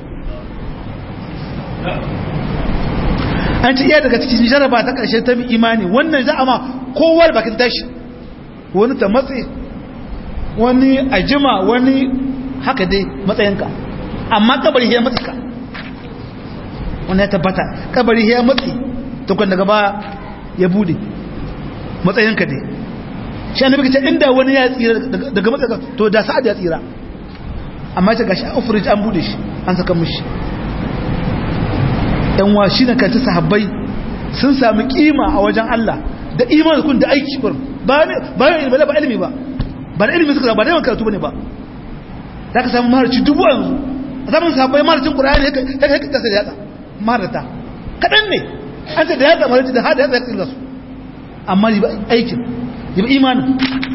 S1: an ci iya daga cikin jaraba ta ƙarshe ta bi imani wannan za a ma kowar bakin tashi wani ta matse wani ajima wani haka dai matsayinka amma kabari ya matsi ka wani ya tabbata kabari ya matsi tukun daga ba ya bude matsayinka dai shi annabi kace inda wani ya tsira daga matsayinka to da sa'ad ya tsira amma ta gashi ufrij an bude shi an saka mishi yan wa shi ne kanci sahabbai sun sami kima a wajen Allah da imanin kun da aiki kur ba ne ba ne ba ilimi ba ba da ilimi suka ba da yawan karatu bane ba za ka samu maharci dubu yanzu a zaman sahabbai maharcin qur'ani ya kai kasa da yatsa maharata kadan ne an ce da yatsa maharci da hada yatsa ya tsira su amma ba aikin ba imanin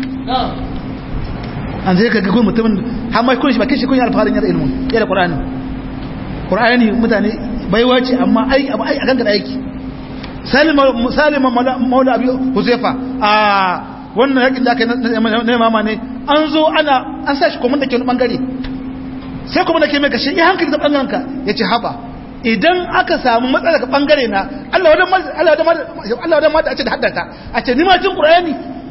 S1: an zai kaga kuma mutumin har mai kun shi ba kishi kun yi alfaharin yar ilmin ya da qur'ani qur'ani mutane baiwa ce amma aiki abu aiki a gangan aiki salima salima maula abi huzaifa a wannan yakin da aka na mama ne an zo ana an sa shi kuma da ke wani bangare sai kuma da ke mai kashe ya hankali da bangaren ka ya ce haba idan aka samu matsala ka bangare na Allah wadan Allah wadan Allah wadan mata a ce da haddata a ce ni ma jin qur'ani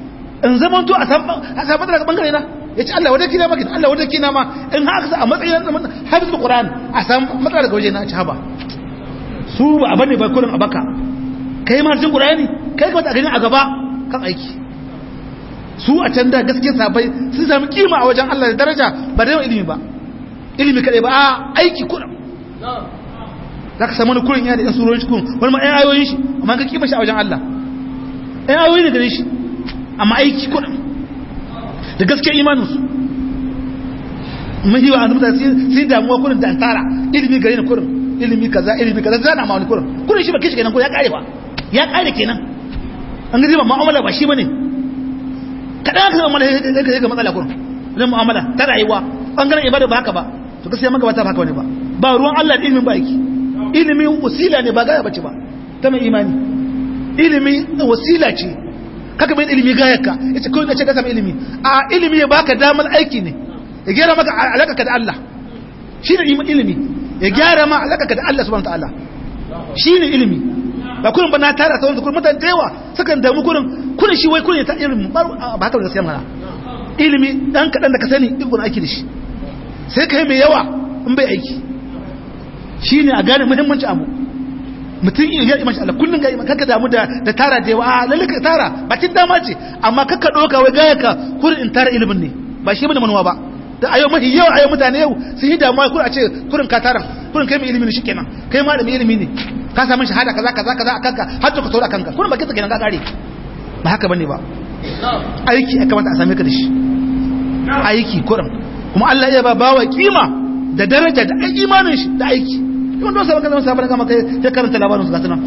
S1: in zaman to a san a san matsala bangare na yace Allah wadda kina maka Allah wadda kina ma in haka sa a matsayin hafizul qur'an a san matsala daga waje na ci haba su ba a bane ba kullum a baka kai ma cikin qur'ani kai ka gani a gaba kan aiki su a can da gaske sabai sun sami kima a wajen Allah da daraja ba da yawan ilimi ba ilimi kadai ba a aiki kullum za ka samu wani kurin yana da yan surorin cikin wani ma yan ayoyin shi amma ka kima shi a wajen Allah yan ayoyi ne gare shi amma aiki kullum da gaske imaninsu mahiwa a mutane sun damuwa kurin da antara ilimi gare ni kurin ilimi kaza ilimi kaza zana ma wani kurin kurin shi ba kishi kenan ko ya kare ba ya kare kenan an gaji ba mu'amala ba shi bane kadan aka zama mana ga ga matsala kurin zan mu'amala ta rayuwa bangaren ibada ba haka ba to gaskiya maka ba ta haka wani ba ba ruwan Allah da ilimin ba aiki ilimi wasila ne ba gaya bace ba ta mai imani ilimi wasila ce kaka mai ilimi gayarka yace kawai na ce ka samu ilimi a ilimi ya baka damar aiki ne ya gyara maka alaka da Allah shine ilimi ya gyara ma alaka da Allah subhanahu wataala shine ilimi ba kullum ba na tara sauran kullum mutane da yawa sukan damu kullum kullum shi wai kullum ta ilimi ba haka da gaskiya mana ilimi dan kadan da ka sani ikon aiki da shi sai kai mai yawa in bai aiki shine a gane muhimmanci abu mutum in ya imashi Allah kullun ga iman kaka damu da da tara da yawa a lalle ka tara bakin dama ce amma kaka doka wai gaya ka kurin in tara ilimin ne ba shi bane manuwa ba da ayo mahi yau ayo mutane yau sun yi damuwa kurin a ce kurin ka tara kurin kai mai ilimi ne shikenan kai ma da mai ilimi ne ka samu shahada kaza kaza kaza a kanka har to ka tora kanka kurin bakin sa kenan ka kare ba haka bane ba aiki ya kamata a same ka da shi aiki kurin kuma Allah ya ba bawa kima da daraja da imanin shi da aiki wanda wasu abin zama sabon gama kai ya karanta labarin su ga suna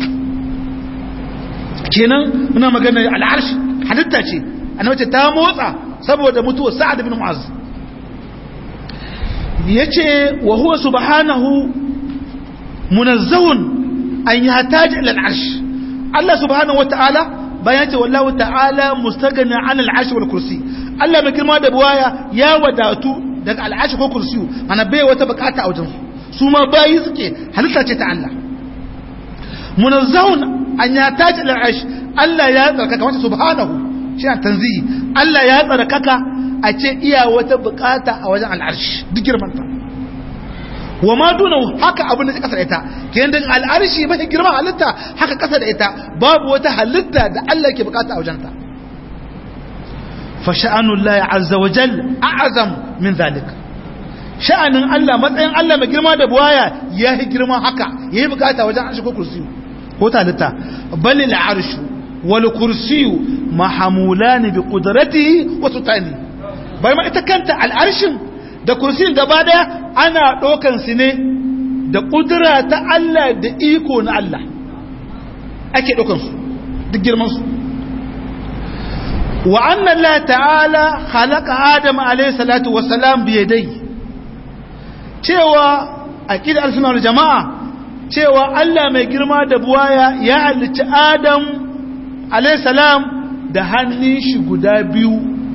S1: kenan muna magana al'arshi halitta ce annabi ta motsa saboda mutuwar sa'ad bin mu'az yace wa huwa subhanahu munazzahun an yahtaj ila al'arsh Allah subhanahu wata'ala bayan ce wallahu ta'ala mustaghni 'an al'arsh wal kursi Allah mai girma da buwaya ya wadatu daga al'arsh ko kursi ana bai wata bukata a wajensu su ma bayi suke halitta ce ta Allah munazzahun an ya taji al'arsh Allah ya tsarkaka wata subhanahu shi an tanzihi Allah ya tsarkaka a ce iya wata bukata a wajen al'arsh duk girmanta wa ma duna haka abin da kasa da ita kenan da al'arshi mafi girman halitta haka kasa da ita babu wata halitta da Allah ke bukata a wajenta fa sha'anullahi azza wa jalla a'azam min zalika sha'anin Allah matsayin Allah mai girma da buwaya ya yi girma haka ya yi bukata wajen arshi ko kursiyu ko talita bali al'arshu wal kursiyu mahamulani bi qudratihi wa sultani bai ma ita kanta al'arshin da kursiyin gaba daya ana dokan su ne da kudura ta Allah da iko na Allah ake dokan su duk girman su wa anna Allah ta'ala khalaqa Adam alayhi salatu wassalam bi yadayhi cewa aqidar al-sunnah jama'a cewa Allah mai girma da buwaya ya halicci Adam alayhi salam da hannun shi guda biyu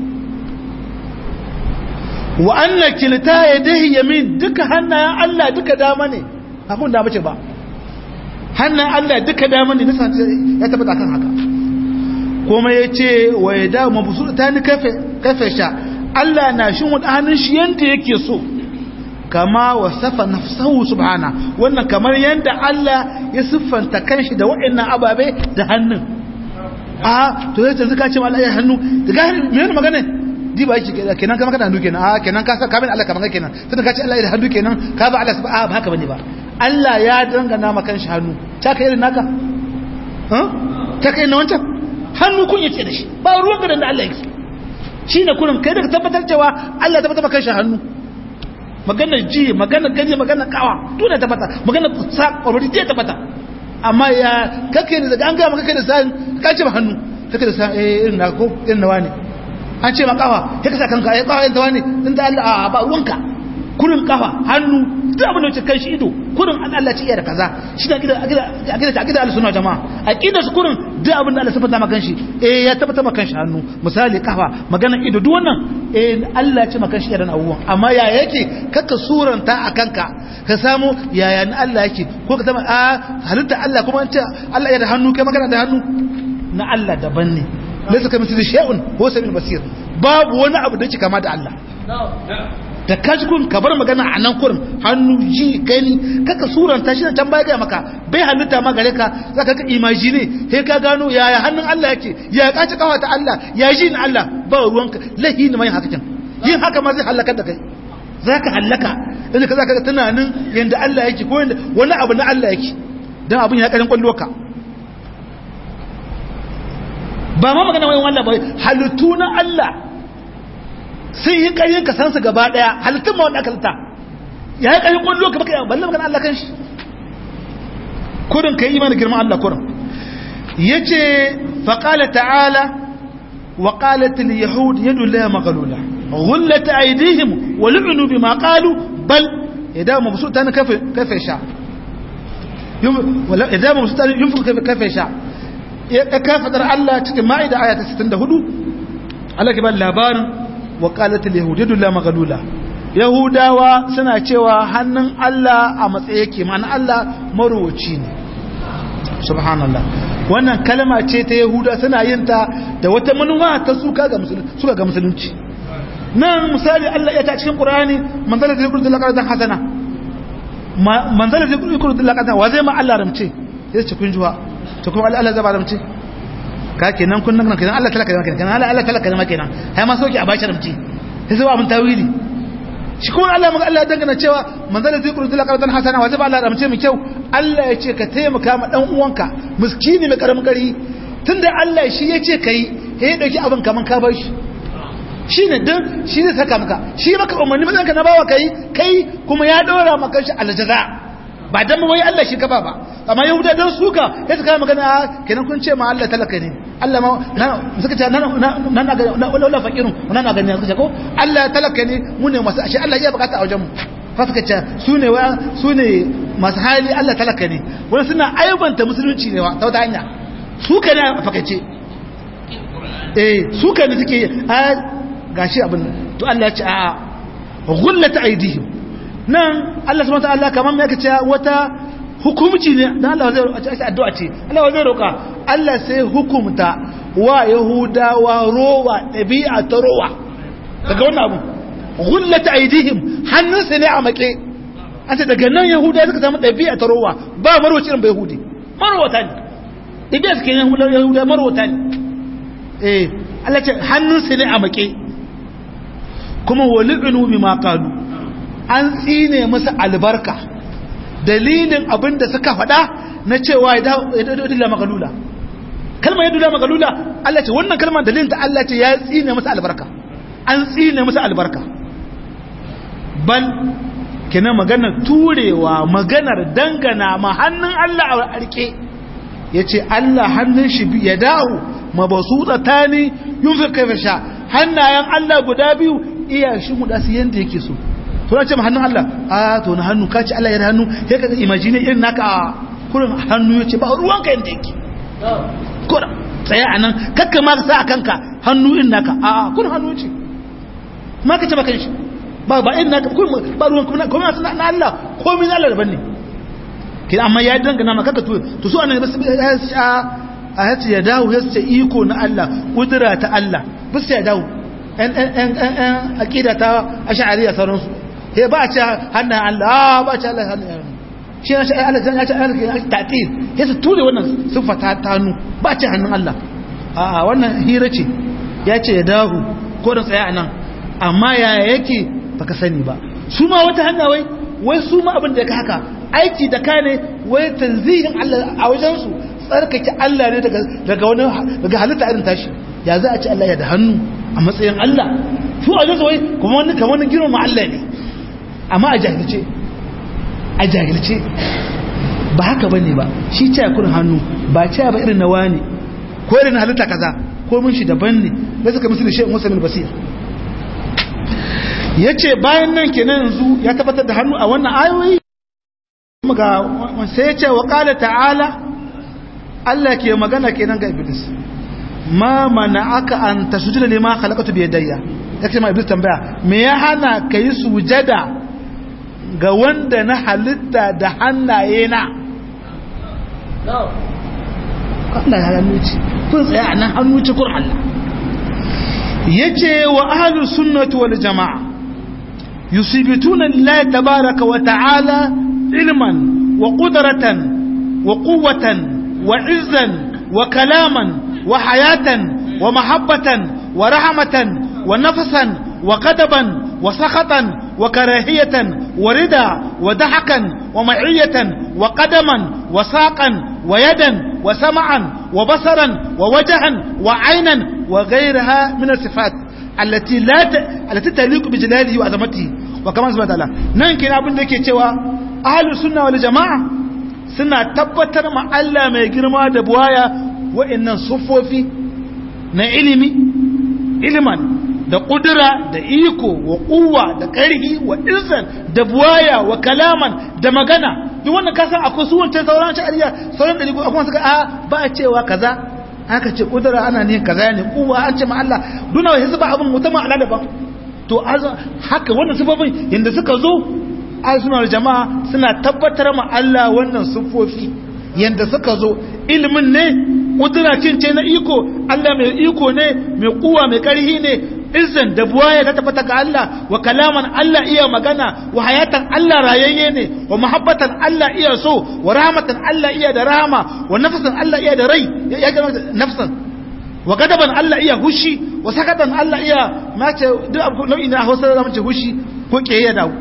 S1: wa anna kilta yadihi yamin duka hannayen Allah duka dama ne abun da bace ba hannayen Allah duka dama ne nisa ya tabbata kan haka kuma yace wa yada mabsuta ni kafe kafe sha Allah na shin wada hannun shi yanda yake so kama wasafa nafsahu subhana wannan kamar yanda Allah ya siffanta kanshi da waɗannan ababe da hannun a to yace zaka ce Allah ya hannu daga me magana di ba yake kenan kama kana hannu kenan a kenan ka ka bin Allah kaman kenan sai ka ce Allah ya hannu kenan ka ba Allah subhana ba haka bane ba Allah ya dangana maka kanshi hannu ta kai irin naka ha ta kai na wancan hannu kun yace da shi ba ruwan da Allah yake shine kullum kai da ka tabbatar cewa Allah ya tabbatar maka kanshi hannu magana ji magana gaji magana kawa tuna ta fata magana sa ƙwararri je ta fata amma ya kake da daga an gaya maka kai da sa'in ka ce ba hannu kake da sa'in irin na ko irin na wani an ce ma kawa ya kasa kanka ya kawa yin ta wani din da Allah a ba ruwanka kurin kafa hannu duk abin da wuce kan shi ido kurin an Allah ce iya da kaza shi da akida akida akida al-sunna jama'a akida su kurin duk abin da Allah sabata maka shi eh ya tabbata maka shi hannu misali kafa magana ido duk wannan eh Allah ce maka shi irin abubuwan amma ya yake kaka suranta a kanka ka samu yaya na Allah yake ko ka zama a halitta Allah kuma an ce Allah ya da hannu kai magana da hannu na Allah daban ne laysa kamithlihi shay'un huwa samiul basir babu wani abu da yake kama da Allah da kajikun ka bar magana a nan kurin hannu ji gani kaka suranta shi can baya gaya maka bai halitta ma gare ka za ka imagine he ka gano yaya hannun Allah yake ya kaci kawa ta Allah ya ji na Allah ba ruwanka lahi ne mai haka can yin haka ma zai halakar da kai za ka halaka inda ka za ka tunanin yadda Allah yake ko yadda wani abu na Allah yake don abin ya karin kwallo ka ba ma magana wani wallah ba halittu na Allah sun yi ƙaryin ka san su gaba ɗaya halittun ma wanda aka halitta ya yi ƙaryin kwallo ka baka yawan balle magana Allah kan shi kurin ka yi imanin girman Allah kurin ya ce faƙala ta'ala wa ƙalatul yahud yadu la magalula غلت أيديهم ولعنوا بما قالوا بل إذا مبسوط تاني كيف كيف يشاء إذا مبسوط تاني ينفق كيف كيف يشاء كيف در الله تكن ما إذا آيات ستين هدو الله كبال لابان وقالت اليهود يد الله مغلولة yahudawa suna cewa hannun Allah a matsaye ke ma'ana Allah marowaci ne subhanallah wannan kalma ce ta yahuda suna yin ta da wata manuwa ta suka ga musulunci nan misali Allah ya ta cikin Qur'ani manzala da yaqulu laqad hasana manzala da yaqulu laqad wa zai ma Allah ramce sai ce kun juwa to kuma Allah Allah zai ba ramce ka kenan kun nan kenan Allah talaka kenan kenan Allah Allah talaka kenan kenan hai ma soki a bashi ramce sai sai abun tawili shi kuma Allah maka Allah dangana cewa manzala da yaqulu laqad hasana wa zai ba Allah ramce mu kyau Allah ya ce ka taimaka ma dan uwanka miskini mai karamin kari tunda Allah shi ya ce kai sai ya dauki abin kaman ka bar shi shi ne don shi ne saka maka shi maka umarni matsanka na bawa kai kai kuma ya ɗora maka shi aljaza ba don wai Allah shi kafa ba amma yahuda don suka ya suka magana kenan kun ce ma Allah talaka ne Allah ma suka ce nan na ga wala fakirun nan na ga suka ce ko Allah talaka ne mu ne masu ashe Allah ya bukata a wajen mu fa suka ce su ne su ne masu hali Allah talaka ne wani suna aibanta musulunci ne ta wata hanya suka ne a fakaice eh suka ne suke gashi abin to Allah ya ce a ghullata aidihim nan Allah subhanahu wataala kaman me yake cewa wata hukumci ne dan Allah zai addu'a ce Allah zai roka Allah sai hukumta wa yahudawa rowa dabi'a ta rowa daga wannan abu ghullata aidihim hannunsa ne a make an ce daga nan yahudawa suka samu dabi'a ta rowa ba marwaci irin ba yahudi marwata ne dabi'a suke yahudawa marwata ne eh Allah ce hannunsa ne a make kuma wali'inu bima qalu an tsine musu albarka dalilin abin da suka faɗa na cewa ya dula magalula kalmar ya dula magalula Allah ce wannan kalmar dalilin ta Allah ce ya tsine musu albarka an tsine musu albarka bal kina maganar turewa maganar dangana ma hannun Allah a arke yace Allah hannun shi ya dawo mabasuta tani yunfi kaifa sha hannayen Allah guda biyu iya shi mu dasu yanda yake so to na ce ma hannun Allah a to na hannu ka ce Allah ya da hannu sai ka imagine irin naka a kurin hannu yace ba ruwan ka yanda yake kura tsaya anan kakka ma ka sa a kanka hannu irin naka a kurin hannu yace ma ka ce ba kanshi ba ba irin naka kurin ba ruwan kuma kuma na Allah komai na Allah daban ne kin amma ya dangana maka ka to to su anan a a yace ya dawo yace iko na Allah kudura ta Allah bisa ya dawo ‘yan aƙida ta asha'ariya sauransu ya ba a ce hannun Allah ba a ce Allah hannun yaran shi na sha'ai Allah ya ce Allah ya taƙir ya su ture wannan siffa ta tanu ba a ce hannun Allah a wannan hira ce ya ce ya dahu ko da tsaya a nan amma ya yake ba ka sani ba su ma wata hanya wai wai su ma abin da ya ka haka aiki da ka ne wai tanzihin Allah a wajensu tsarkake Allah ne daga wani daga halitta irin tashi ya za a ci Allah ya da hannu a matsayin Allah su a jinsu wai kuma wani kamar wani girma Allah ne amma a jahilce a jahilce ba haka ba ne ba shi ce kun hannu ba ce ba irin na wani ko irin halitta kaza ko mun shi daban ne da suka musu da shi musa min basir ya ce bayan nan kenan yanzu ya tabbatar da hannu a wannan ayoyi ga sai ya ce wa ƙala ta'ala Allah ke magana kenan ga iblis ma mana aka an ta sujada ne ma halakatu biyar dayya ya ce ma iblis tambaya me ya hana ka yi sujada ga wanda na halitta da hannaye na Allah ya hannu ce kun tsaya a nan hannu ce kur Allah yace wa ahlus sunnati wal jamaa yusibituna lillahi tabaaraka wa ta'ala ilman wa qudratan wa quwwatan wa izzan wa kalaman wa hayatan wa mahabbatan wa rahmatan wa nafsan wa qadaban wa sakhatan wa karahiyatan wa rida wa dahakan wa ma'iyatan wa qadaman wa saqan wa yadan wa sam'an wa basaran wa wajhan wa aynan wa ghayraha min as-sifat allati la allati taliqu bi jalalihi wa azamatihi wa kama subhanahu wa ta'ala nan kina abin da yake cewa ahlus sunna wal jamaa suna tabbatar ma Allah mai girma da buwaya wa'annan sufofi na ilimi iliman da kudura da iko wa kuwa da ƙarfi wa izan da buwaya wa kalaman da magana duk wannan kasan akwai su wancan sauran shari'a sauran da akwai suka a ba a cewa kaza aka ce kudura ana ne kaza ne kuwa an ce ma Allah duna wa hisba abun mutama ala daban to haka wannan sifofin yanda suka zo sunar jama'a suna tabbatar ma Allah wannan sufofi yanda suka zo ilimin ne kudura cince na iko Allah mai iko ne mai kuwa mai karhi ne izan da buwaya ta tabbata ga Allah wa kalaman Allah iya magana wa hayatan Allah rayayye ne wa muhabbatan Allah iya so wa rahmatan Allah iya da rahama wa nafsan Allah iya da rai ya ga nafsan wa gadaban Allah iya hushi wa sakatan Allah iya mace duk abu nau'i na Hausa da mace hushi ko kiyaye da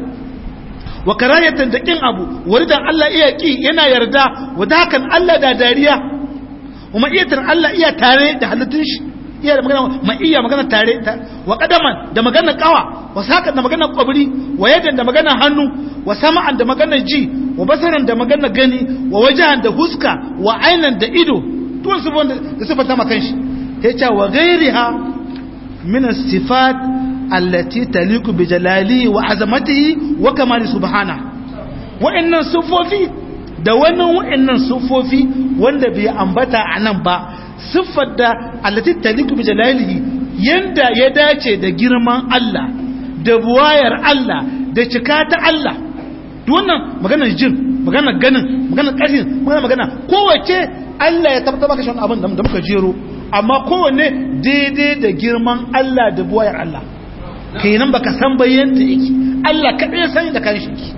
S1: wa karayatan da kin abu waridan Allah iya ki yana yarda wa dakan Allah da dariya wa ma'iyatan Allah iya tare da halittun shi iya da magana ma iya magana tare wa qadaman da magana kawa wa sakan da magana kwabri wa yadan da magana hannu wa sama'an da magana ji wa basaran da magana gani wa wajahan da huska wa ainan da ido to su da sifata makan shi yace wa ghairiha min as-sifat allati taliqu bi jalali wa azamatihi wa kamali subhana wa'annan sufofi da wannan wa'annan sufofi wanda bai ambata anan ba siffar da allati taliqu bi jalalihi yanda ya dace da girman Allah da buwayar Allah da cika ta Allah duk wannan maganar jin maganar ganin maganar ƙarfin maganar magana kowace Allah ya tabbatar maka shi abin da muka jero amma kowanne daidai da girman Allah da buwayar Allah kenan baka san bayyanta yake Allah kaɗai sani da kan shi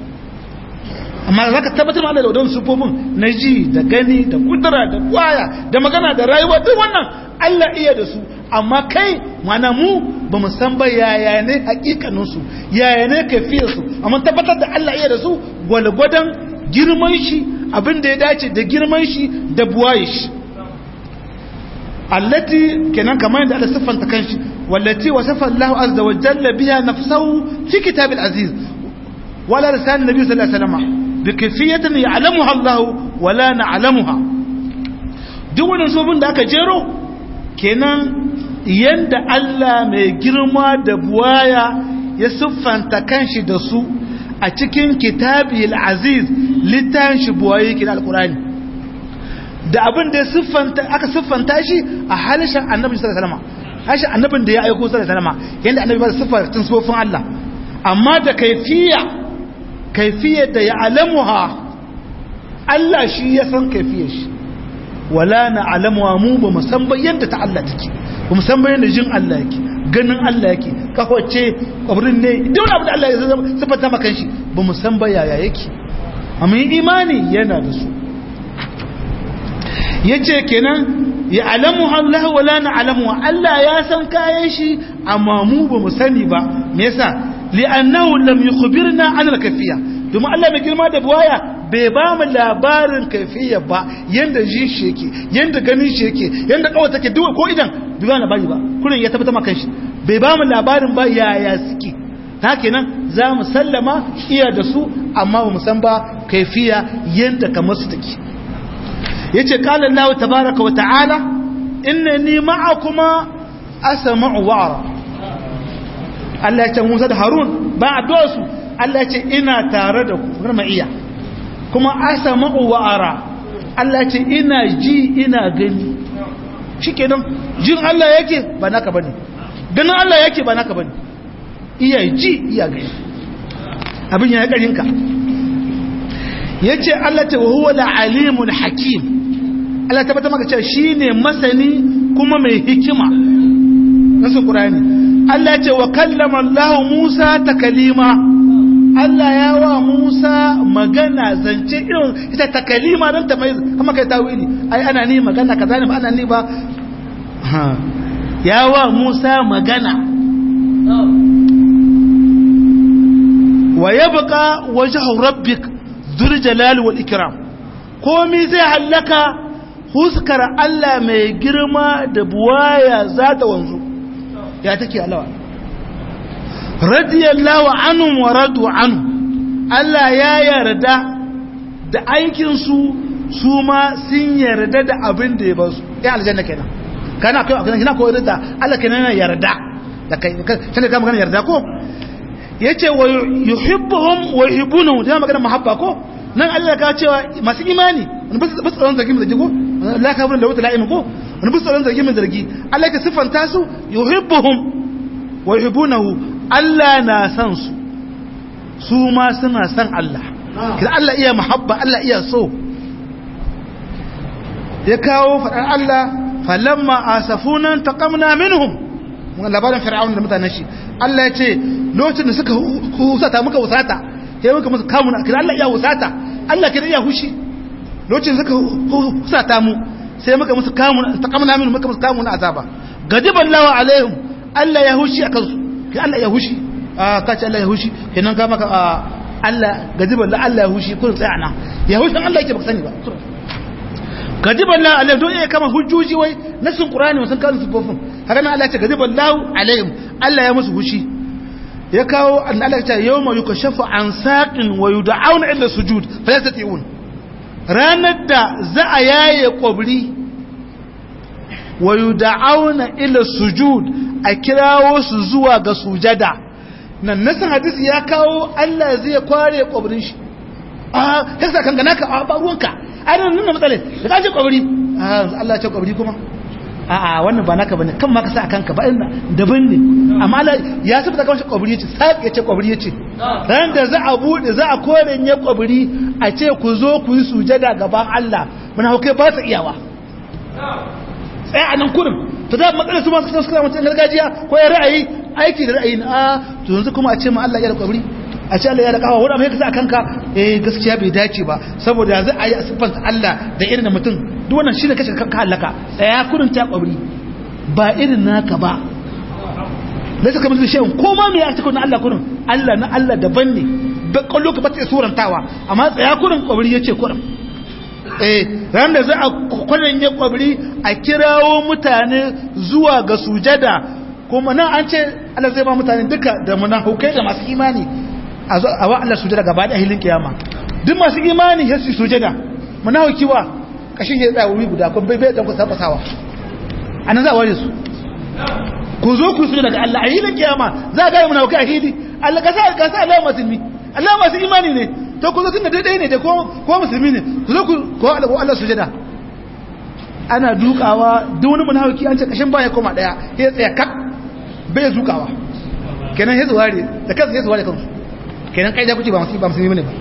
S1: amma za ka tabbatar da wadon sufofin na ji da gani da kudura da kwaya da magana da rayuwa duk wannan Allah iya da su amma kai mana mu ba mu san ba yaya ne hakikaninsu yaya ne kafiyarsu amma tabbatar da Allah iya da su gwalgwadon girman shi abin da ya dace da girman shi da buwaye shi allati kenan kamar yadda Allah siffanta kanshi wallati wasafa Allah azza wa jalla biha nafsuhu fi kitabil aziz wala lisan nabi sallallahu alaihi wasallam بكيفية يعلمها الله ولا نعلمها duk wannan sobin da aka jero kenan yanda Allah mai girma da buwaya ya siffanta kanshi da su a cikin kitabi aziz littafin shi buwaye yake da alkurani da abin da aka siffanta shi a halishin annabi sallallahu alaihi wasallam halishin annabin da ya aiko sallallahu alaihi wasallam yanda annabi ba da siffar tun sofin Allah amma da kaifiya kaifiyar da ya alamuha Allah shi ya san kaifiyar shi wala na alamuwa mu ba musamman yadda ta Allah take ba musamman yadda jin Allah yake ganin Allah yake kawace kwabrin ne duk abu da Allah ya sifata maka shi ba musamman yaya yake amma imani yana da su yace kenan ya alamuha Allah wala na alamuha Allah ya san kayan shi amma mu ba mu sani ba me yasa li'annahu lam yukhbirna an al-kayfiyya domin Allah mai girma da buwaya bai ba mu labarin kayfiyya ba yanda ji shi yake yanda ganin shi yake yanda kawai take duk ko idan duba na bari ba kullun ya tabbata maka shi bai ba mu labarin ba yaya suke ta kenan za mu sallama iya da su amma ba mu san ba kayfiyya yanda kamar su take yace qala Allah tabaaraka wa ta'ala innani ma'akuma asma'u wa ara Allah ya ce Musa da Harun ba a su Allah ya ce ina tare da ku kuma iya kuma asma'u wa ara Allah ya ce ina ji ina gani shikenan jin Allah yake ba naka bane ganin Allah yake ba naka bane iya ji iya gani abin ya karin ka yace Allah ta huwa al-alimul hakim Allah tabbata maka cewa shine masani kuma mai hikima nasu Qur'ani Allah ya ce wa kallama Allah Musa takalima Allah ya wa Musa magana zance irin ita takalima dan ta mai kuma kai tawili ai ana ni magana kaza ne ba ana ni ba ya wa Musa magana wa yabqa wajhu rabbik dhul jalali wal ikram komai zai hallaka huskar Allah mai girma da buwaya za ta wanzu ya take alawa radiyallahu anhu wa radu anhu Allah ya yarda da aikinsu su ma sun yarda da abin da ya ba su ya aljanna kenan kana kai akwai kina ko yarda Allah kenan yarda da kai kana ka magana yarda ko yace wa yuhibbuhum wa yuhibbunahu da magana mahabba ko nan Allah ka cewa masu imani wani ba su tsaron zargi mai zargi ko la ka da wata la'imin ko wani ba su tsaron zargi mai zargi Allah ka siffanta su yuhibbuhum wa yuhibbunahu Allah na san su su ma suna san Allah kida Allah iya mahabba Allah iya so ya kawo faɗar Allah falamma asafuna taqamna minhum mun labarin fir'aun da mutanen shi Allah ya ce lokacin da suka husata muka husata sai muka musu kamuna kira Allah iya husata Allah kira iya hushi lokacin suka husata mu sai muka musu kamuna taqamna minhum muka musu kamuna azaba gadiban lawa alaihim Allah ya hushi akan su kai Allah ya hushi a kace Allah ya hushi kenan ka maka Allah gadiban la Allah ya hushi kun tsaya nan ya hushi Allah yake baka sani ba gadiban la alaihim don iya kama hujjoji wai nasin qur'ani wasan kan sufofin haka nan Allah ya ce gadiban lahu alaihim Allah ya musu hushi ya kawo an Allah ya ce yawma yukashafu an saqin wa yud'auna ila sujud falayastati'un ranar da za a yaye kwabri wa yud'auna ila sujud a kirawo su zuwa ga sujada nan nasan hadisi ya kawo Allah zai kware kwabrin shi a kasa kan gana ka ba ruwanka ai nan nan matsale da kaje kwabri Allah ya ce kwabri kuma a'a wannan ba naka bane kan ma ka sa kanka ba inda daban ne amma Allah ya saba ka shi kwabri yace sai yace kwabri yace ran da za a bude za a kore ne kwabri a ce ku zo ku yi sujada gaban Allah muna hauke ba ta iyawa tsaya a nan kurin to da matsalar su ma suka suka mutum gargajiya ko ya ra'ayi aiki da ra'ayi a to yanzu kuma a ce ma Allah ya da kwabri a ce Allah ya da kawo wani amma ya kasa kanka eh gaskiya bai dace ba saboda yanzu a yi siffanta Allah da irin mutum duk wannan shine kashe kanka halaka tsaya kurin ta kwabri ba irin naka ba laysa kamar da shay'un ko ma me ya cikin Allah kurin Allah na Allah daban ne ba kallo ka bata surantawa amma tsaya kurin kwabri yace kurin eh ran da za a kwaranye kwabri a kirawo mutane zuwa ga sujada kuma nan an ce Allah zai ba mutane duka da munafukai da masu imani a zo a wa Allah sujada gaba da hilin kiyama duk masu imani ya su sujada munafiki wa kashin ya tsaya wuri guda kun bai bai dan ku saba sawa anan za a ware su ku zo ku sujada ga Allah a hilin kiyama za ga munafiki a hili Allah ka sa ka sa Allah musulmi Allah masu imani ne to ku zo tunda daidai ne da ko ko musulmi ne ku zo ku ko Allah ko Allah sujada ana dukawa duk wani munafiki an ce kashin baya koma daya ya tsaya kak bai zukawa kenan ya zuware da kansa ya zuware kansu kenan kai da kuke ba musulmi ba musulmi ne ba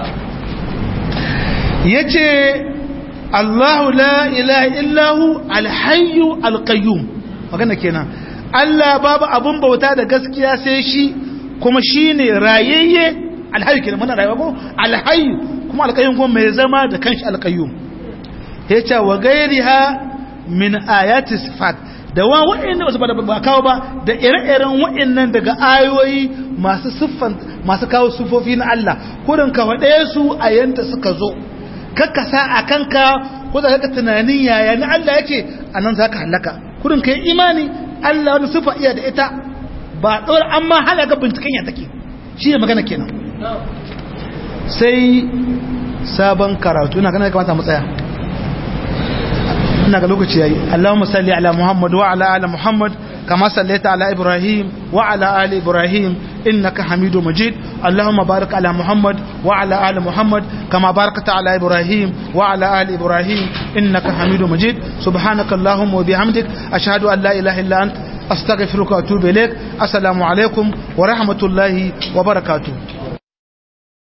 S1: yace Allahu la ilaha illahu alhayyu alqayyum magana kenan Allah babu abun bauta da gaskiya sai shi kuma shine rayayye alhayyu kenan muna rayuwa ko alhayyu kuma alqayyum kuma mai zama da kanshi alqayyum yace wa gairiha min ayati sifat da wa wa'annan wasu ba kawo ba da ire-iren wa'annan daga ayoyi masu siffan masu kawo sufofi na Allah kurin ka faɗe su a yanda suka zo kakkasa a kanka ko da kaka tunanin yaya na Allah yake a nan za ka halaka kurin ka yi imani Allah wani siffa iya da ita ba ɗora an ma hana ga binciken ya take shi ne magana kenan sai sabon karatu ina ganin kamata mu tsaya ina ga lokaci yayi Allahumma salli ala Muhammad wa ala ali Muhammad kama sallaita ala Ibrahim wa ala ali Ibrahim innaka Hamidum Majid Allahumma barik ala Muhammad wa ala ali Muhammad kama barakta ala Ibrahim wa ala ali Ibrahim innaka Hamidum Majid subhanaka Allahumma wa bihamdik ashhadu an la ilaha illa anta astaghfiruka wa atubu ilaik assalamu alaikum wa rahmatullahi wa barakatuh